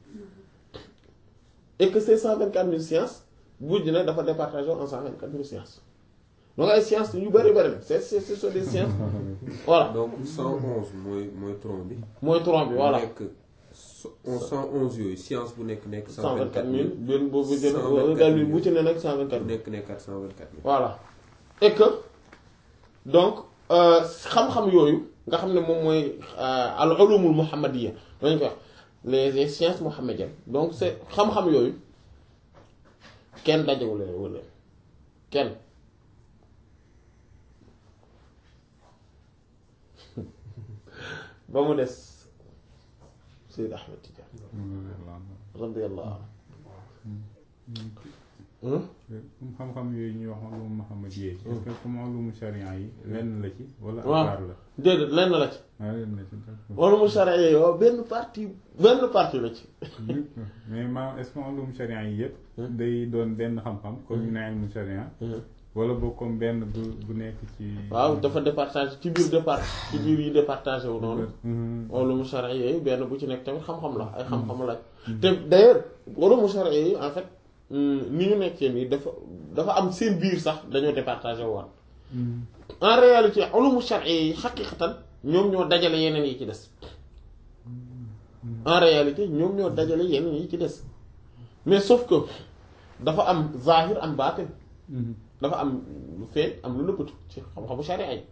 et que ces cent vingt quatre mille sciences bu ji ne dafa départagé en cent vingt quatre mille sciences donc ay sciences yu bari bari la c'est c'est ce sont des sciences voilà donc 111 mooy mooy tronc bi. mooy tronc bi voilà nekk so- 111 yooyu science bu nekk nekk. cent vingt quatre mille 124000 benn boobu jël 124 dal bi bu ci ne nag cent vingt quatre bu mille nekk nekk 424000. voilà et que donc euh, xam-xam yooyu nga xam ne moom mooy euh, al ulumul muhammadiyya dañu ko wax les les sciences mohammediennes donc c'est xam-xam yooyu kenn dajewul leen wala kenn ba mu des Seyd Ahmed Tidiane radiyallahu anhu comme xam-xam yooyu ñuy wax ulum Muhammad yi est-ce que comme ulumu sharia yi lenn la ci wala waaw part la déedéet lenn la ci ah lenn la ci d'accord. wala mu charia yow benn partie benn partie la ci mais maanaam est-ce que ulum sharia yi yëpp day doon benn xam-xam comme ñu ne ilmu sharia wala boog comme benn bu bu nekk ci waaw dafa départage ci biir départ ci biir yi départagé wu noonu Mhm. ulumu charia yooyu benn bu ci nekk tamit xam-xam la ay xam-xam la te d'ailleurs ulumu charia yi en fait ni ñu nekkee nii dafa dafa am seen biir sax dañoo départagé woon Mhm. en réalité ulumu charia yi xaqiqatan ñoom ñoo dajale yeneen yi ci des en réalité ñoom ñoo dajale yeneen yi ci des mais sauf que dafa am zahir am baatin Mhm. dafa am lu feeñ am lu nëbbatu ci xam-xamu sharia yi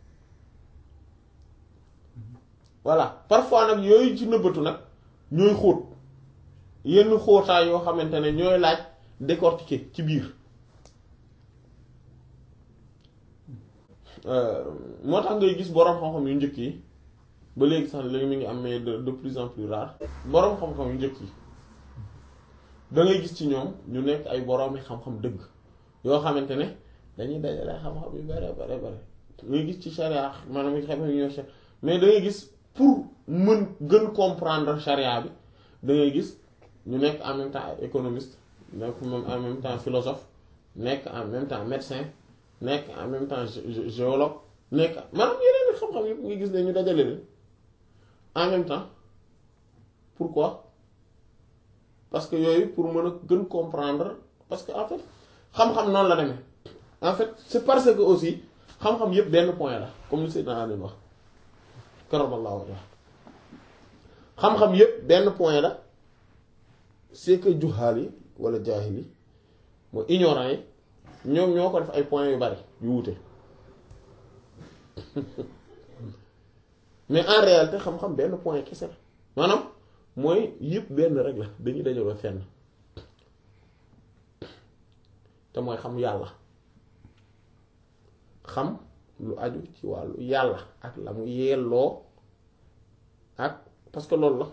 voilà parfois nag yooyu ci nëbbatu nag ñooy xóot yenn xóotaay yoo xamante ne ñooy laaj décortiquer ci biir Euh, moo tax ngay gis boroom xam-xam yu njëkk yi ba léegi sax léegi mi ngi am mais de de plus en plus rare boroom xam-xam yu njëkk yi da ngay gis ci ñoom ñu nekk ay boroomi xam-xam dëgg yoo xamante ne dañuy dajale xam-xam yu bare bare bare ngay gis ci charia maanaam xam-xam yu ñoo mais da ngay gis pour mën gën comprendre charia bi da ngay gis ñu nekk en même temps ay économiste nekk même en même temps philosophe nekk en même temps médecin nekk en même temps gé- gé- géologue nekk maanaam yeneen i xam-xam yëpp nga gis ne ñu dajale leen en même temps pourquoi parce que yooyu pour mën a gën comprendre parce que en fait xam-xam noonu la demee en fait c'est parce que aussi xam-xam yëpp benn point la comme li Seydina Ali wax karamallahu wajhah xam-xam yëpp benn point la c'est que juhaal yi wala jaahil yi mooy ignorant yi ñoom ñoo ko def ay points yu bari yu wuute mais en réalité xam-xam benn point kese la maanaam mooy yëpp benn rek la dañuy dajaloo fenn te mooy xam yàlla xam lu aju ci wàllu yàlla ak la mu yelloo ak parce que loolu la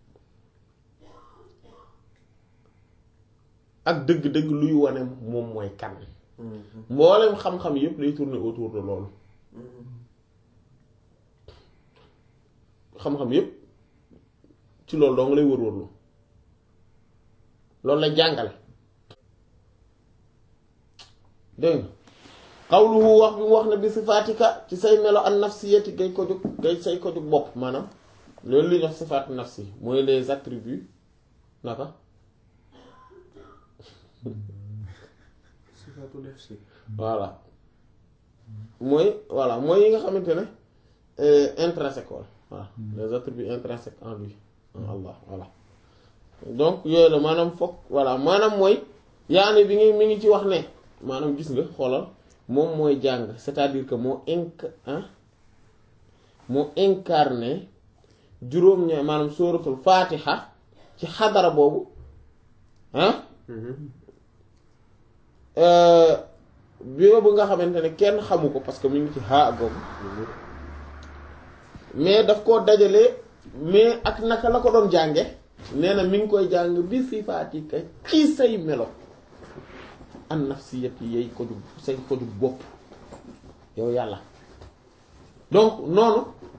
ak dëgg-dëgg luy wane moom mooy kan mboolem xam-xam yépp lay tourner autour de loolu xam-xam yépp ci loolu doo nga lay wër-wërlu loolu lay jàngale dégg nga xawluhu wax bi mu wax ne bi sifaatika ci say melo an nafsiyati gay ko jóg gay say ko jóg bopp maanaam loolu li ñuy wax sifaat nafsi mooy les attributs naka sifaatu nafsi voilà mooy voilà mooy yi nga xamante ne intrinsèque wala voilà les attributs intrinsèques en lui en Allah voilà donc yooyu la maanaam foog voilà maanaam mooy yaani bi ngi mi ngi ci wax ne maanaam gis nga xoolal moom mooy jàng c'est-à-dire que moo inc ah moo incarné juróom-ñaar maanaam sóoratul faatiha ci xadara boobu ah boobu nga xamante ne kenn xamu ko parce que mu ngi ci haa boobu mais daf koo dajale mais ak naka la ko doon jànge nee na mi ngi koy jàng bi sifaatika ci say melo an nafsiyat yay ko jug say ko jug bopp yow yàlla donc noonu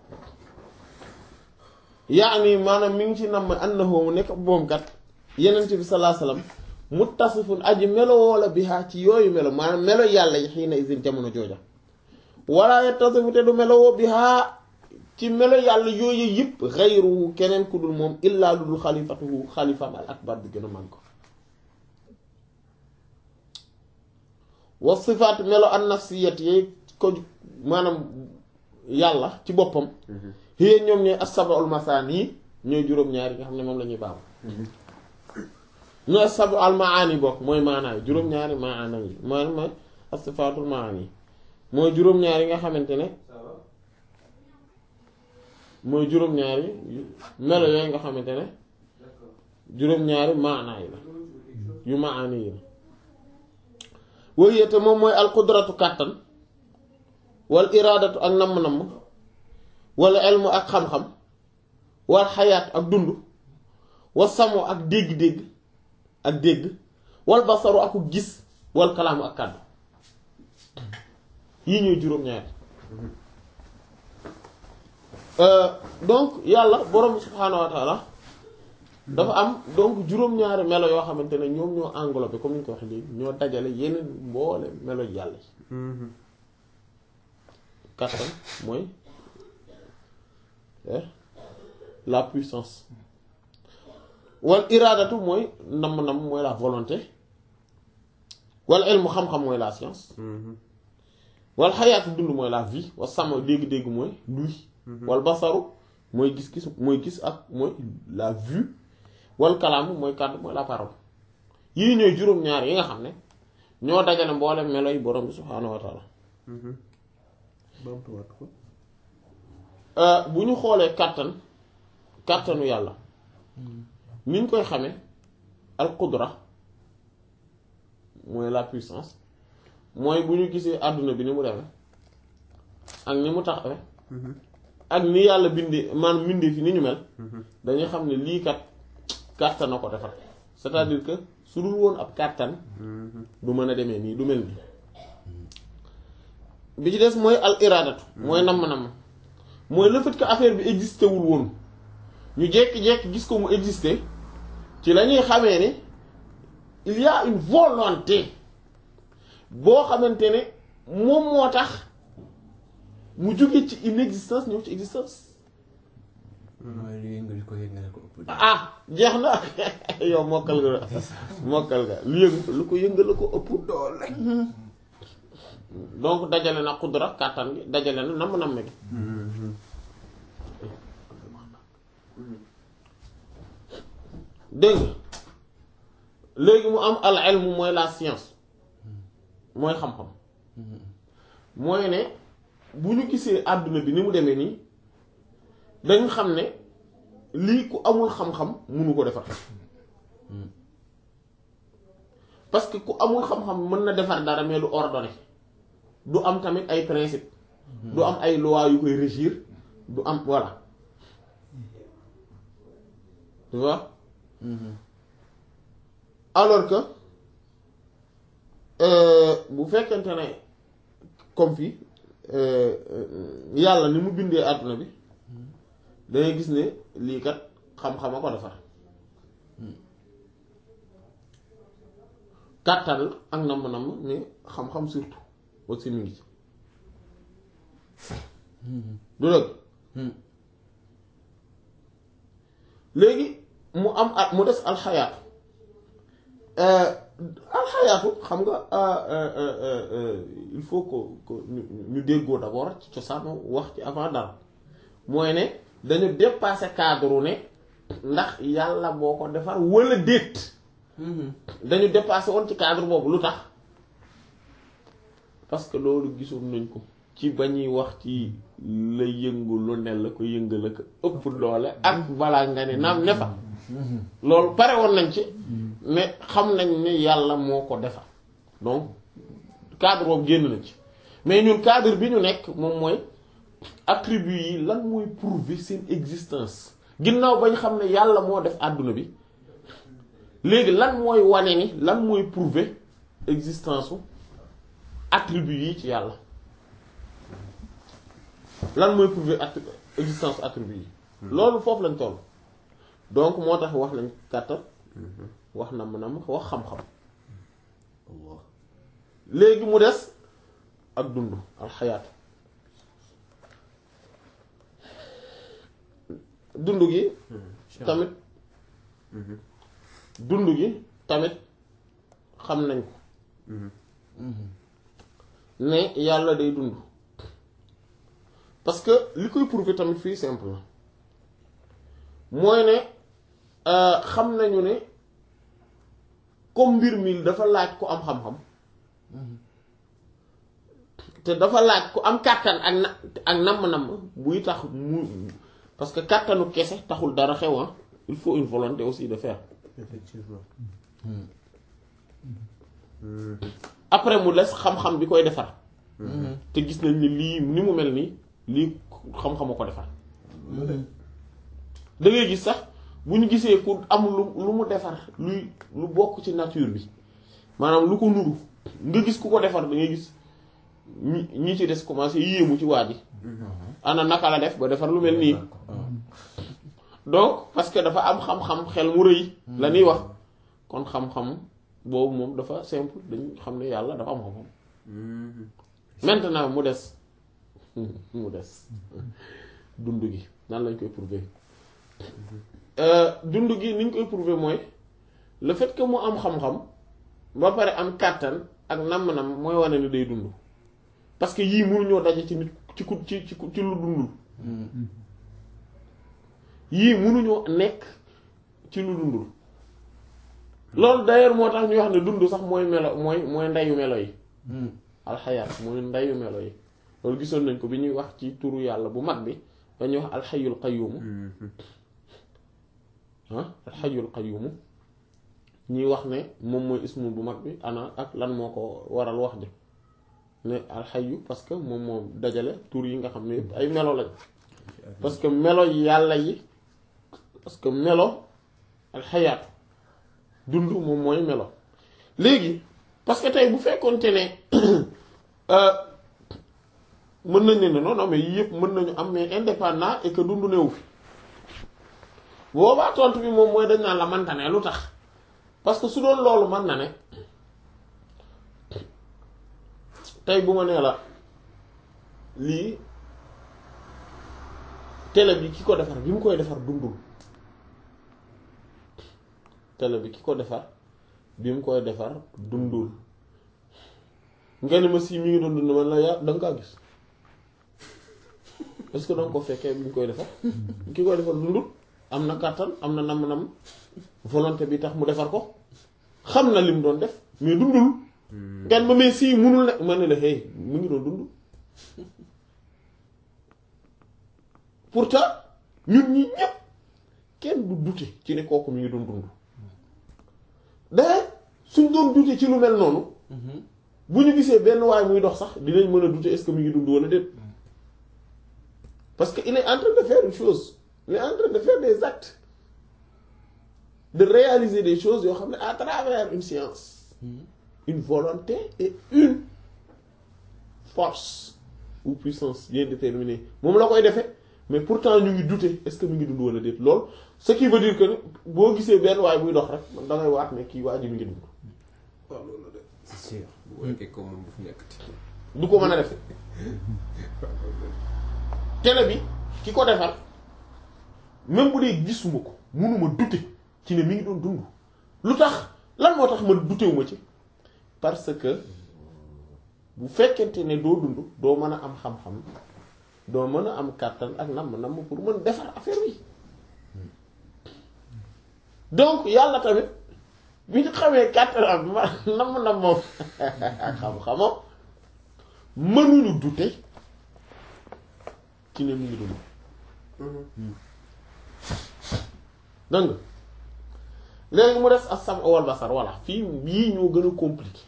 yaani maanaam mi ngi ci nam annahu mu nekk moom kat yenent bi sallallahu alayhi wasallam muttasifun aji melo woola bihaa ci yooyu melo maanaam melo yàlla yi xiina isin jamono jooja wala yattasifu te du melo woo bihaa ci melo yàlla yooyu yëpp xayruhu keneen ku dul moom illaa lu dul xalifatuhu xalifaam al akbar bi gën a man ko wa sifaat melo an nafsiyat yi ko maanaam yàlla ci boppam xëy ñoom ñooy as-sab'ul masaani ñooy juróom-ñaar yi nga xam ne moom la ñuy baamu ñooy as-sab'ul maani bokk mooy maanaay juróom-ñaari maana yi maanaam mooy as-sifaatul maani mooy juróom-ñaar yi nga xamante ne mooy juróom-ñaari melo yooyu nga xamante ne juróom-ñaari maana yi la yu maani yi la wëyete moom mooy alqudratu kàttan wal iraadatu ak namm-namm wala elmu ak xam-xam wal xayaat ak dund wal samo ak dégg-dégg ak dégg wal basaru aku gis wal kalaamu ak kàddu yii ñooy juróom-ñaari donc yàlla borom subhaanahu wa taala dafa am donc juróom-ñaari melo yoo xamante ne ñoom ñoo englobé comme ni ñu ko waxee léegi ñoo dajale yeneen mboole melo yàlla yi kattan mooy la puissance wal iraadatu mooy namm-namm mooy la volonté wal ilmu xam-xam mooy la science wal xayaatu dund mooy la vie wal sama dégg-dégg mooy luy wal basaru mooy gis-gis mooy gis ak mooy la vue wal kalaamu mooy kàddu mooy la parole yii ñooy juróom-ñaar yi nga xam ne ñoo dajale mboole melo yi borom bi subhaanahu wa taala baamtuwaat ko bu ñu xoolee kàttan kàttanu yàlla ni ñu koy xamee al qudra mooy la puissance mooy bu ñu gisee àdduna bi ni mu demee ak ni mu taxawee ak ni yàlla bindee maanaam bindee fi ni ñu mel dañuy xam ne lii kat kàttan na ko defar c'est-à-dire que su dul woon ab kàttan du mën a demee nii du mel nii bi ci des mooy al iradatu mooy namm-namm mooy le fait que affaire bi existé wul woon ñu jékki-jékki gis ko mu existé ci la ñuy xamee ni il y a une volonté boo xamante ne moom moo tax mu jóge ci inexistence ñëw ci existence mooy lu yëngal ko yëngal ko ëpp. ah jeex na yow mokkal nga mokkal nga lu yëng lu ko yëngal ko ëpp doole. donc dajale na xudra kàttan gi dajale na namm namm gi dégg nga léegi mu am al ilm mooy la science mooy xam-xam mooy ne bu ñu gisee àdduna bi ni mu demee nii dañ xam ne lii ku amul xam-xam munu ko defar parce que ku amul xam-xam mën na defar dara mais du ordonné du am tamit ay principe du am ay loi yu koy régir du am voilà tu vois alors que euh, bu fekkente ne comme fii euh, euh, yàlla ni mu bindee àdduna bi dangay gis ne lii kat xam-xam a ko defar kàttan la ak namm-namm mais xam-xam surtout aussi mi ngi ci du dëgg léegi mu am at mu des alxayaatu alxayaatu xam nga il faut que que ñu ñu déggoo d'abord ci cosaanu wax ci avant dara mooy ne dañu dépasser cadre ne ndax yàlla boo ko defar wala déet dañu dépasser woon ci cadre boobu lu tax parce que loolu gisoon nañ ko ci ba ñuy wax ci la yëngu lu ne la ko yëngal la ko ëpp doole ak balaa nga ne naam ne fa loolu pare woon nañ ci mais xam nañ ne yàlla moo ko defar donc cadre boobu génn nañ ci mais ñun cadre bi ñu nekk moom mooy attribut yi lan mooy prouver seen existence ginnaaw bañ xam ne yàlla moo def àdduna bi léegi lan mooy wane ni lan mooy prouver existence u attribut yi ci yàlla lan mooy prouver att existence attribut yi loolu foofu lañ toll donc moo tax wax nañ kàttan wax na mën a wax xam-xam léegi mu des ak dund alxayaatu dund gi tamit dund gi tamit xam nañ ko ne yàlla day dund parce que li koy prouver tamit fii simple na mooy ne xam nañu ne comme mbir mi dafa laaj ku am xam-xam te dafa laaj ku am kàttan ak na ak namm-namm buy tax mu parce que kàttanu kese taxul dara xew il faut une volonté aussi de faire effectivement. après mu des xam-xam bi koy defar te gis nañ ni lii ni mu mel nii lii xam-xama ko defar da ngay gis sax bu ñu gisee ku am lu lu mu defar luy lu bokk ci nature bi maanaam lu ko nuru nga gis ku ko defar da ngay gis ñi ñi ci des commencé yéemu ci waa ji ana naka la def ba defar lu mel nii donc parce que dafa am xam-xam xel mu rëy la ñuy wax kon xam-xam boobu moom dafa simple dañ xam ne yàlla dafa am xam-xam maintenant mu des mu des dund gi nan lañ koy prouver dund gi ni ñu koy prouver mooy le fait que mu am xam-xam ba pare am kàttan ak namm-nam mooy wane ni day dund parce que yii mënuñoo daje ci nit ci ku ci ci ci lu dundul yii mënuñoo nekk ci lu dundul loolu d'ailleurs moo tax ñu wax ne dund sax mooy melo mooy mooy ndeyu melo yi alxayaat mooy ndeyu melo yi loolu gisoon nañ ko bi ñuy wax ci turu yàlla bu mag bi dañuy wax alxayul qayyumu ah alxayul qayyumu ñuy wax ne moom mooy ismu bu mag bi ana ak lan moo ko waral wax ji ne alxayu parce que moom moom dajale tur yi nga xam ne yëpp ay melo lañ parce que melo yàlla yi parce que melo alxayaat dund moom mooy melo léegi parce que tey bu fekkoonte ne mën nañ ne non non mais yii yëpp mën nañu am mais indépendant et que dund newu fi boobaa tontu bi moom mooy dañ naan la manta ne lu tax parce que su doon loolu mën na ne tey bu ma nee la lii télé bi ki ko defar bi mu koy defar dundul télé bi ki ko defar bi mu koy defar dundul nga ne ma si mi ngi doon dund man la yaa da nga kaa gis est-ce que danga ko fekkee bi mu koy defar ki koy defar dundul am na kàttan am na nam-nam volonté bi tax mu defar ko xam na lim doon def mais dundul ngan ma mais si munul ne ma ne la hey mu ngi doon dund pourtant ñun ñi ñépp kenn du dute ci ne kooku mi ngi doon dund d'ailleurs suñ doon dute ci lu mel noonu bu ñu gisee benn waay muy dox sax dinañ mën a dute est-ce que mi ngi dund wala déet parce que il est en train de faire une chose il est en train de faire des actes de réaliser des choses yoo xam ne à travers une science une volonté et une force ou puissance bien déterminée moom la koy defee mais pourtant ñu ngi douter est-ce que mi ngi dund wala déet lool ce qui veut dire que ni boo gisee benn waay buy dox rek man da ngay waat ne kii waa ji mi ngi dund waaw loolu de c'est sûr. bu fekkee ko moom du fi nekkati. du ko mën a def télé bi ki ko defar même bu dee gisuma ko mënuma douter ci ne mi ngi doon dund lu tax lan moo tax ma dutewuma ci parce que bu fekkente ne doo dund doo mën a am xam-xam doo mën a am kàttan ak namm namm pour mën defar affaire bi donc yàlla tamit bi ñu xamee kàttan ak ma namm namm moom ak xam-xamam mënuñu dute ci ne mu ngi dund dëng léegi mu des as-sam wal basar voilà fii yii ñoo gën a compliqué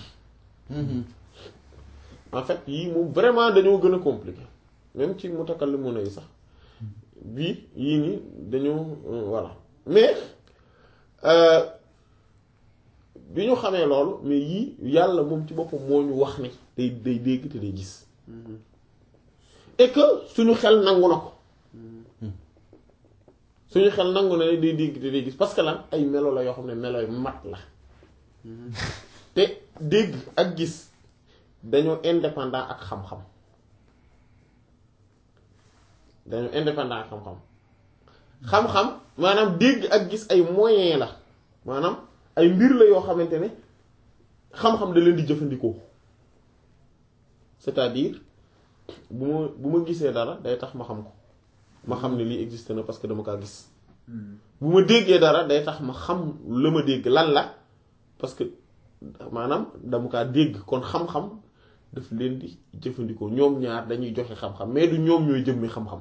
en fait yii moom vraiment dañoo gën a compliqué même ci mutakallimuna yi sax bii yii nii dañoo voilà mais bi ñu xamee loolu mais yii yàlla moom ci boppam moo ñu wax ne day day dégg te day gis et que suñu xel nangu na ko suñu xel nangu na ne day dégg te day gis parce que lan ay melo la yoo xam ne melo yu mat la te dégg ak gis dañoo indépendant ak xam-xam dañoo indépendant ak xam-xam xam-xam maanaam dégg ak gis ay moyen la maanaam ay mbir la yoo xamante ne xam-xam da leen di jëfandikoo c'est-à-dire bu ma bu ma gisee dara day tax ma xam ko ma xam ne lii existe na parce que dama kaa gis bu ma déggee dara day tax ma xam la ma dégg lan la parce que maanaam dama kaa dégg kon xam-xam daf leen di jëfandikoo ñoom ñaar dañuy joxe xam-xam mais du ñoom ñooy jëmmi xam-xam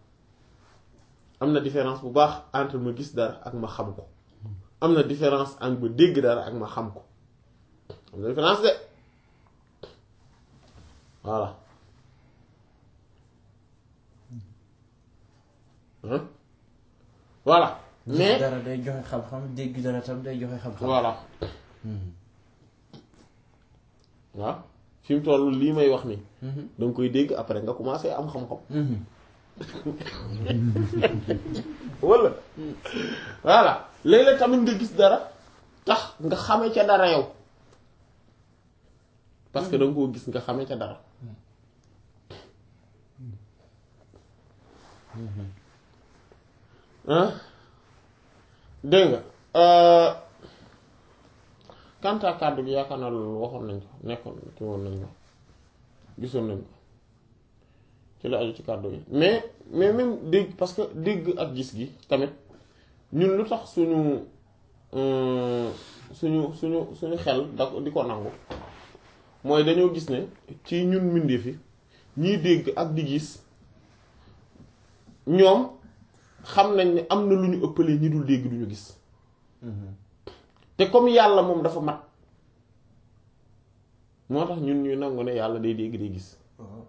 am na différence bu baax entre ma gis dara ak ma xam ko am na différence entre ma dégg dara ak ma xam ko am na différence de voilà hein voilà mais dara day joxe xam-xam dégg dara tam day joxe xam-xam. voilà waaw fi mu toll lii may wax nii da nga koy dégg après nga commencé am xam-xam walla voilà léeg-léeg tamit nga gis dara tax nga xame ca dara yow parce que da nga koo gis nga xame ca dara ah dégg nga quant à kàddu gi yaakaar naa loolu waxoon nañ ko nekkoon ci woon nañ ko gisoon nañ ko ci la aju ci kàddu gi mais mais même dégg parce que dégg ak gis gi tamit ñun lu tax suñu suñu suñu suñu xel da ko di ko nangu mooy dañoo gis ne ci ñun mbindeef yi ñiy dégg ak di gis ñoom xam nañ ne am na lu ñu ëppalee ñi dul dégg duñu gis te comme yàlla moom dafa mat moo tax ñun ñuy nangu ne yàlla day dégg day gis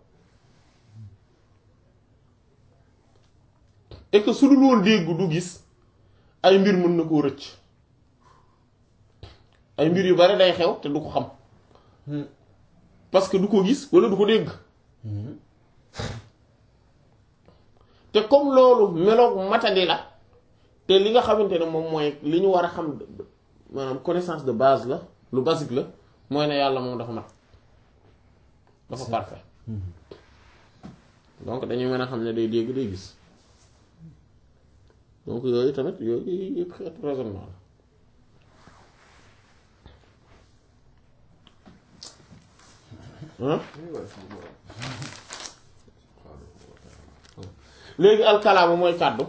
et que su dul woon dégg du gis ay mbir mën na koo rëcc ay mbir yu bari day xew te du ko xam parce que du ko gis walla du ko dégg te comme loolu meloog matadi la te li nga xamante ne moom mooy li ñu war a xam maanaam connaissance de base la lu basique la mooy ne yàlla moom dafa mat dafa parfait donc dañuy mën a xam ne day dégg day gis donc yooyu tamit yooyu yëpp xeetu raisonnement la léegi alkalaamu mooy kàddu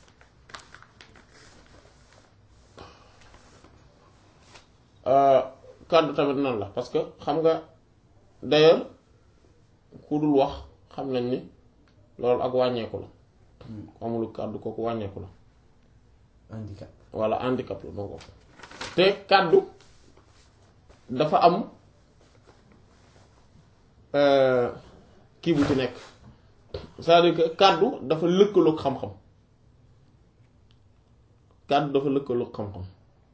kàddu tamit nan la parce que xam nga d'ailleurs ku dul wax xam nañ ni loolu ak wàññeeku la ku amul kàddu kooku wàññeeku la handicap walla handicap la ma ko te kàddu dafa am kii bu ci nekk c'est-à-dire que kàddu dafa lëkkaloog xam-xam kàddu dafa lëkkaloog xam-xam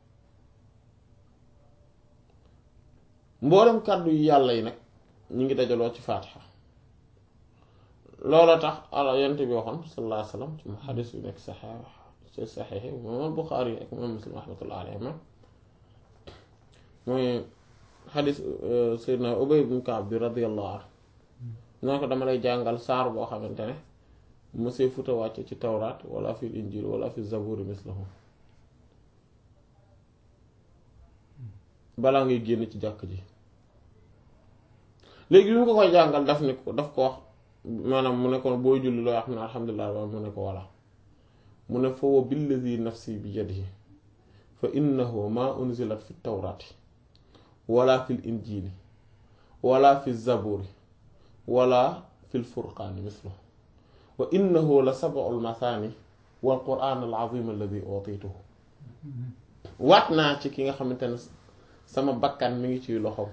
mboolem kàddu yu yàlla yi nag ñu ngi dajaloo ci faatiha loola tax ala yent bi waxoon sallallahu alayhi wa sallam ci mu xadis yu nekk saxee ci saxeexi imaam Buxaari ak imaam Muslim rahmatullah alayhima mooy xadis Seydina Ubay ibn Kaab bi radiyallahu anhu noo ko dama lay jàngal saar boo xamante ne monsieur futa wàcce ci tawraat wala fi injil wala fi zaburi mislahu balaa ngay génn ci jàkk ji léegi bi mu ko koy jàngal daf ni ko daf ko wax maanaam mu ne ko booy julli looy wax ne alhamdulilah wa mu ne ko walla mu ne fa wa billazi nafsi bi yadihi fa innahu ma unzilat fi tawraati wala fi injili wala fi zaburi wala fi lfurqaani mislu wa innahu la sab'ul mathani wal qur'aan al azim alladi utituhu waat naa ci ki nga xamante ne sama bakkan mi ngi ciy loxoom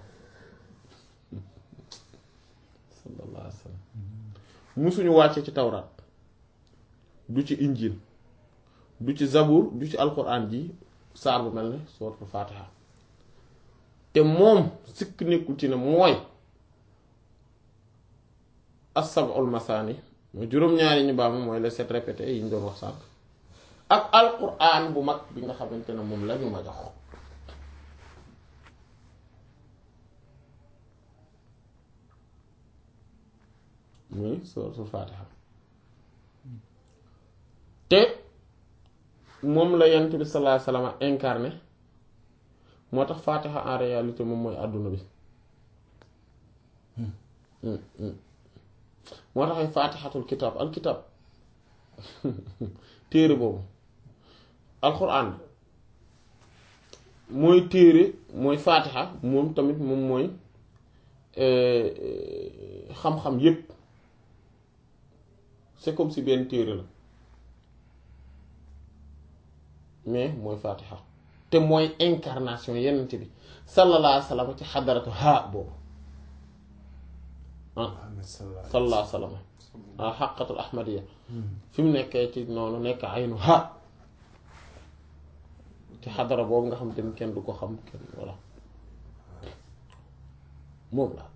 sallallahu alayhi wa sallam musuñu wàcce ci tawraat du ci injil du ci zabur du ci alquran ji saar bu mel ne suuratul faatiha te moom sikk nekkul ci ne mooy as-sab'ul masaani mooy juróom-ñaari ñu baax mooy les sept répétés yi ñu doon wax sànq ak alquran bu mag bi nga xamante ne moom lañu ma jox muy suuratul faatiha te moom la yent bi sallallahu alayhi wasallam incarné moo tax faatiha en réalité moom mooy àdduna bi moo tax ay faatixatul kitaab al kitaab téere boobu alxuraan mooy téere mooy faatixa moom tamit moom mooy xam-xam yépp c'est comme si benn téere la mais mooy faatixa te mooy incarnation yenent bi sallallahu alayhi wa sallam ci xadaratu haa boobu ah sallallahu alayhi wa sallam ah xaqatul ahmadiya fi mu nekkee ci noonu nekk aynu ha ci xadara boobu nga xam te ni kenn du ko xam kenn voilà moom la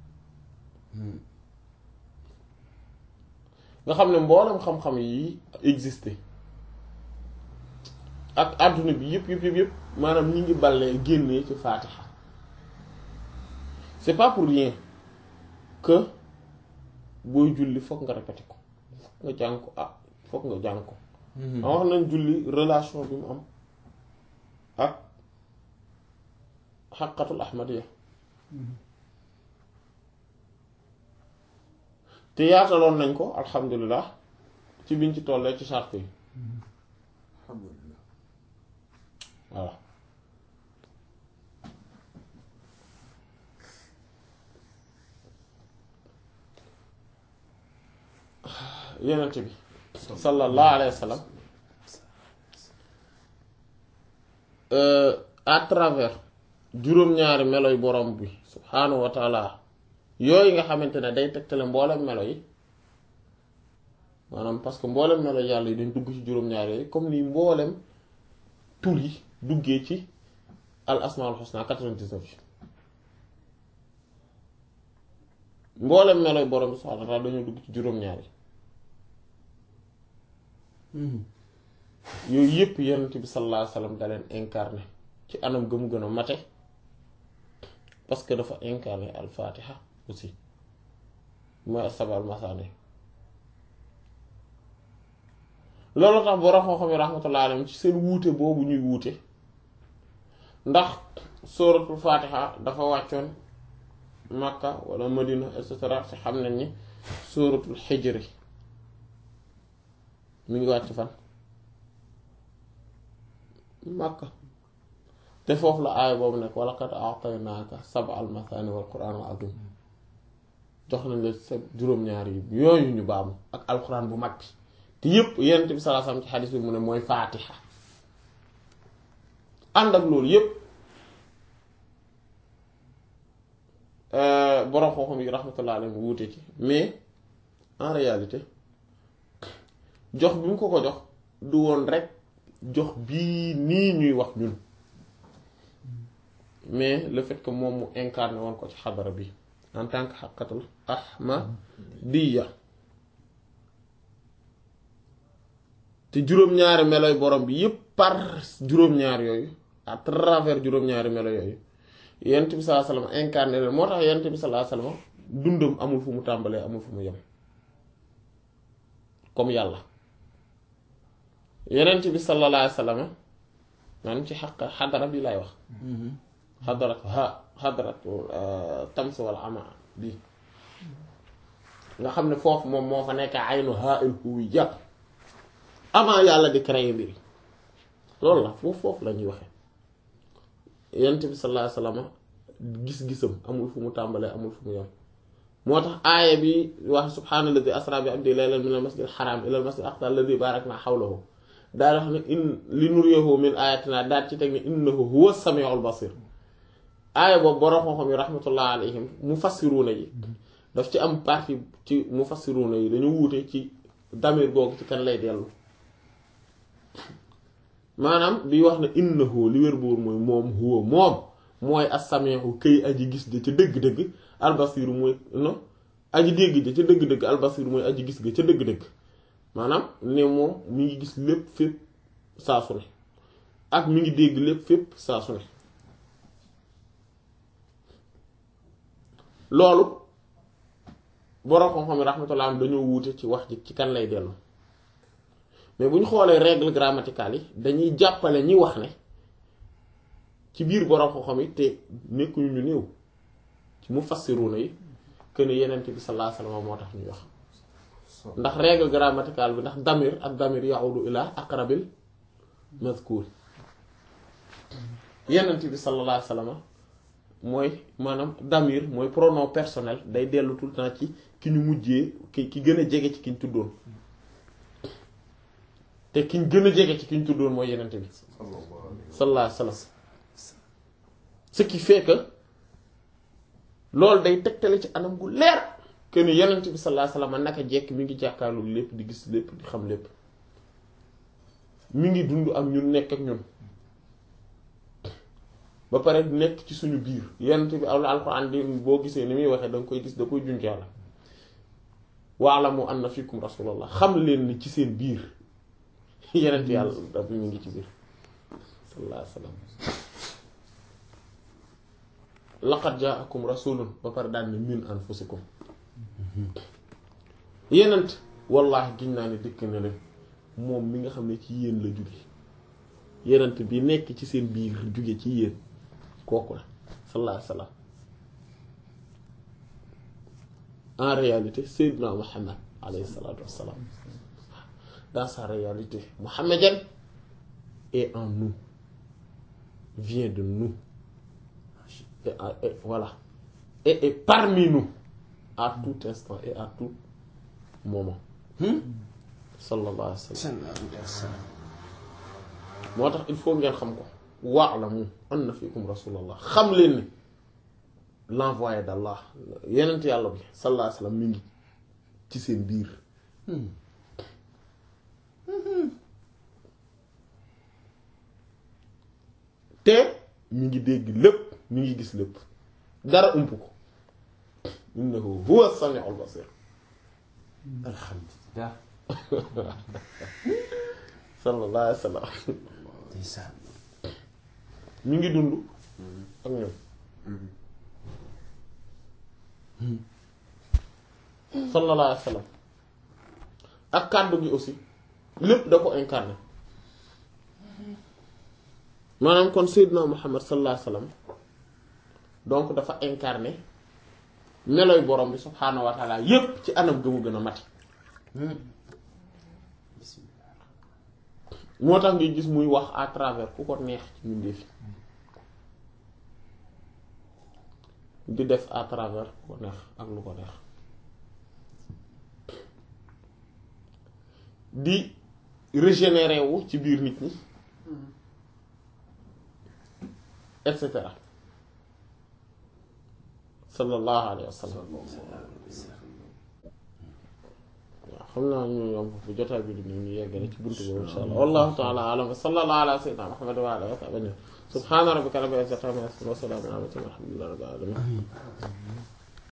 nga xam ne mboolem xam-xam yi existé ak àdduna bi yëpp yëpp yëpp yëpp maanaam ñi ngi ballee génnee ci faatixa c'est pas pour rien que booy julli fokk nga répété ko fokk nga jàng ko ah fokk nga jàng ko a wax nañ julli relation bi mu am ak xaqatul ahmadiya te yaataloon nañ ko alhamdulilah ci biñ ci tollee ci charte yi alhamdulilah voilà yenent bi sallallahu alayhi wa sallam à travers juróom-ñaari meloy borom bi subhaanahu wa taala yooyu nga xamante ne day tegtale mboolem melo yi maanaam parce que mboolem melo yàlla yi dañ dugg ci juróom-ñaari yooyu comme ni mboolem tur yi duggee ci al asmaul husna 99 yi mboolem meloy borom bi subhaanahu wa taala dañoo dugg ci juróom-ñaari yooyu yëpp yonent bi sallallahu alayhi wasallam da leen incarné ci anam gëmu gën a mate parce que dafa incarné al fatiha aussi mooy asabal masaani loolu tax borom xam-xam yi rahmatullah alayhim ci seen wuute boobu ñuy wuute ndax sóoratul fatiha dafa wàccoon makka wala madina et cetera ci xam nañ ni sóoratul xijri mi ngi wàcc fan makka te foofu la aaya boobu nekk wala kat a'taynaaka sab'al mathani wal qur'anul azim jox nañ la sa juróom-ñaar yi yooyu ñu baamu ak alquran bu mag bi te yépp yonent bi sallallahu alayhi wasallam ci xadis bi mu ne mooy faatiha ànd ak loolu yépp borom xam-xam yi rahmatullah alayhi mu wuute ci mais en réalité jox bi mu ko ko jox du woon rek jox bii nii ñuy wax ñun mais le fait que moom mu incarné woon ko ci xadara bi en tant que xaqatul ahmadiyya te juróom-ñaari meloy borom bi yépp par juróom-ñaar yooyu à travers juróom-ñaari melo yooyu yent bi sallallahu alayhi wasallam incarné leen moo tax yent bi sallallahu alayhi wasallam dundam amul fu mu tàmbalee amul fu mu yem comme yàlla yenent bi sallallahu alayhi wasallam maanaam ci xaq xadara bi lay wax xadarat ha xadarat tams wal ama bi nga xam ne foofu moom moo fa nekk aynu ha il huwiyya avant yàlla di créer mbir loolu la foofu foofu la ñuy waxee yent bi sallallahu alayhi wasallam gis-gisam amul fu mu tàmbalee amul fu mu yem moo tax aaya bi wax subhaanalladi asra bi abdi laylan min al masjid al haram ila al masjid al aqsa alladi barakna hawlahu daal wax ne in li nuriyahu min ayatina daal ci teg ne innahu huwa samiul basir aaya boobu borom xam-xam yi rahmatullah alayhim mufassiruuna yi daf ci am partie ci mufassiruuna yi dañu wuute ci damir googu ci kan lay dellu maanaam bi wax ne innahu li wér boor mooy moom huwa moom mooy as-sami'u këy aji gis ja ca dëgg-dëgg albasiru mooy no aji dégg ja ca dëgg-dëgg albasiru mooy aji gis ga ca dëgg-dëgg maanaam ne moom mi ngi gis lépp fépp saa su ne ak mi ngi dégg lépp fépp saa su ne loolu borom xam-xam yi rahmatullah am dañoo wuute ci wax ji ci kan lay dellu mais bu ñu xoolee règle grammaticale yi dañuy jàppale ñi wax ne ci biir borom xam-xam yi te nekkuñu ñu néew ci mufassiruna yi que ne yenent bi sallallahu alayhi wasallam moo tax ñuy wax ndax règle grammaticale bi ndax damir ak damir ya'udu ila aqrabil mazkur yenent bi sallallahu alayhi wasallam mooy maanaam damir mooy pronom personnel day dellu tout le temps ci ki ñu mujjee ki ki gën a jege ci ki ñu tuddoon te ki ñu gën a jege ci ki ñu tuddoon mooy yenent bi sallallahu alayhi wasallam ce qui fait que loolu day tegtale ci anam gu leer que ni yenent bi sallallahu alayhi wasallam naka jekk mi ngi jàkkaarloo lépp di gis lépp di xam lépp mi ngi dund ak ñun nekk ak ñun ba pare nekk ci suñu biir yenent bi al alxuraan di boo gisee ni muy waxee da nga koy gis da koy junj yàlla wa'lamu anna fikum rasulullah xam leen ni ci seen biir yenent yàlla da mi ngi ci biir sallallahu alayhi wasallam laqad ja'akum rasulun ba pare daal ne min anfusikum yenent wallahi giñ naa ne dëkk na leen moom mi nga xam ne ci yéen la jóge yenent bi nekk ci seen biir jóge ci yéen kooku la sallallahu alayhi wasallam en réalité Seydina Muhammad alayhi salatu wassalam dans sa réalité mohammedienne est en nous vient de nous et, et voilà et est parmi nous à tout instant et à tout moment sallallahu alayhi wa sallam moo tax il faut ngeen xam ko wa'lamu anna fiikum rasulallah xam leen ni l'envoyé d'Allah yenent yàlla bi sallallahu alayhi wa sallam mi ngi ci seen biir te mi ngi dégg lépp mi ngi gis lépp dara ump ko innahu huwa as-sami'ul basir alhamdulillah sallallahu alayhi wa sallam ndeysaan ñu ngi dund ak ñoom sallallahu alayhi wa sallam ak kàddu gi aussi lépp da ko incarné maanaam kon Seydina Muhammad sallallahu alayhi wa sallam donc dafa incarné meloy borom bi subhaanahu wa taala yépp ci anam gëmu gën a mati bismillah moo tax ngay gis muy wax à travers ku ko neex ci mbindeef yi di def à travers ku ko neex ak lu ko neex di régénérer wu ci biir nit ñi et cetera sallallahu alayhi wa sallam waaw xam naa ñu yom bu jotaay bi di ñu ñu yeggale ci buntu boobu insha allah wallahu ta'ala a'lam wa sallallahu ala sayyidina muhammad wa ala alihi wa sahbihi subhana rabbika rabbil izzati amma yasifun wa salamun ala al mursalin walhamdulillahi rabbil alamin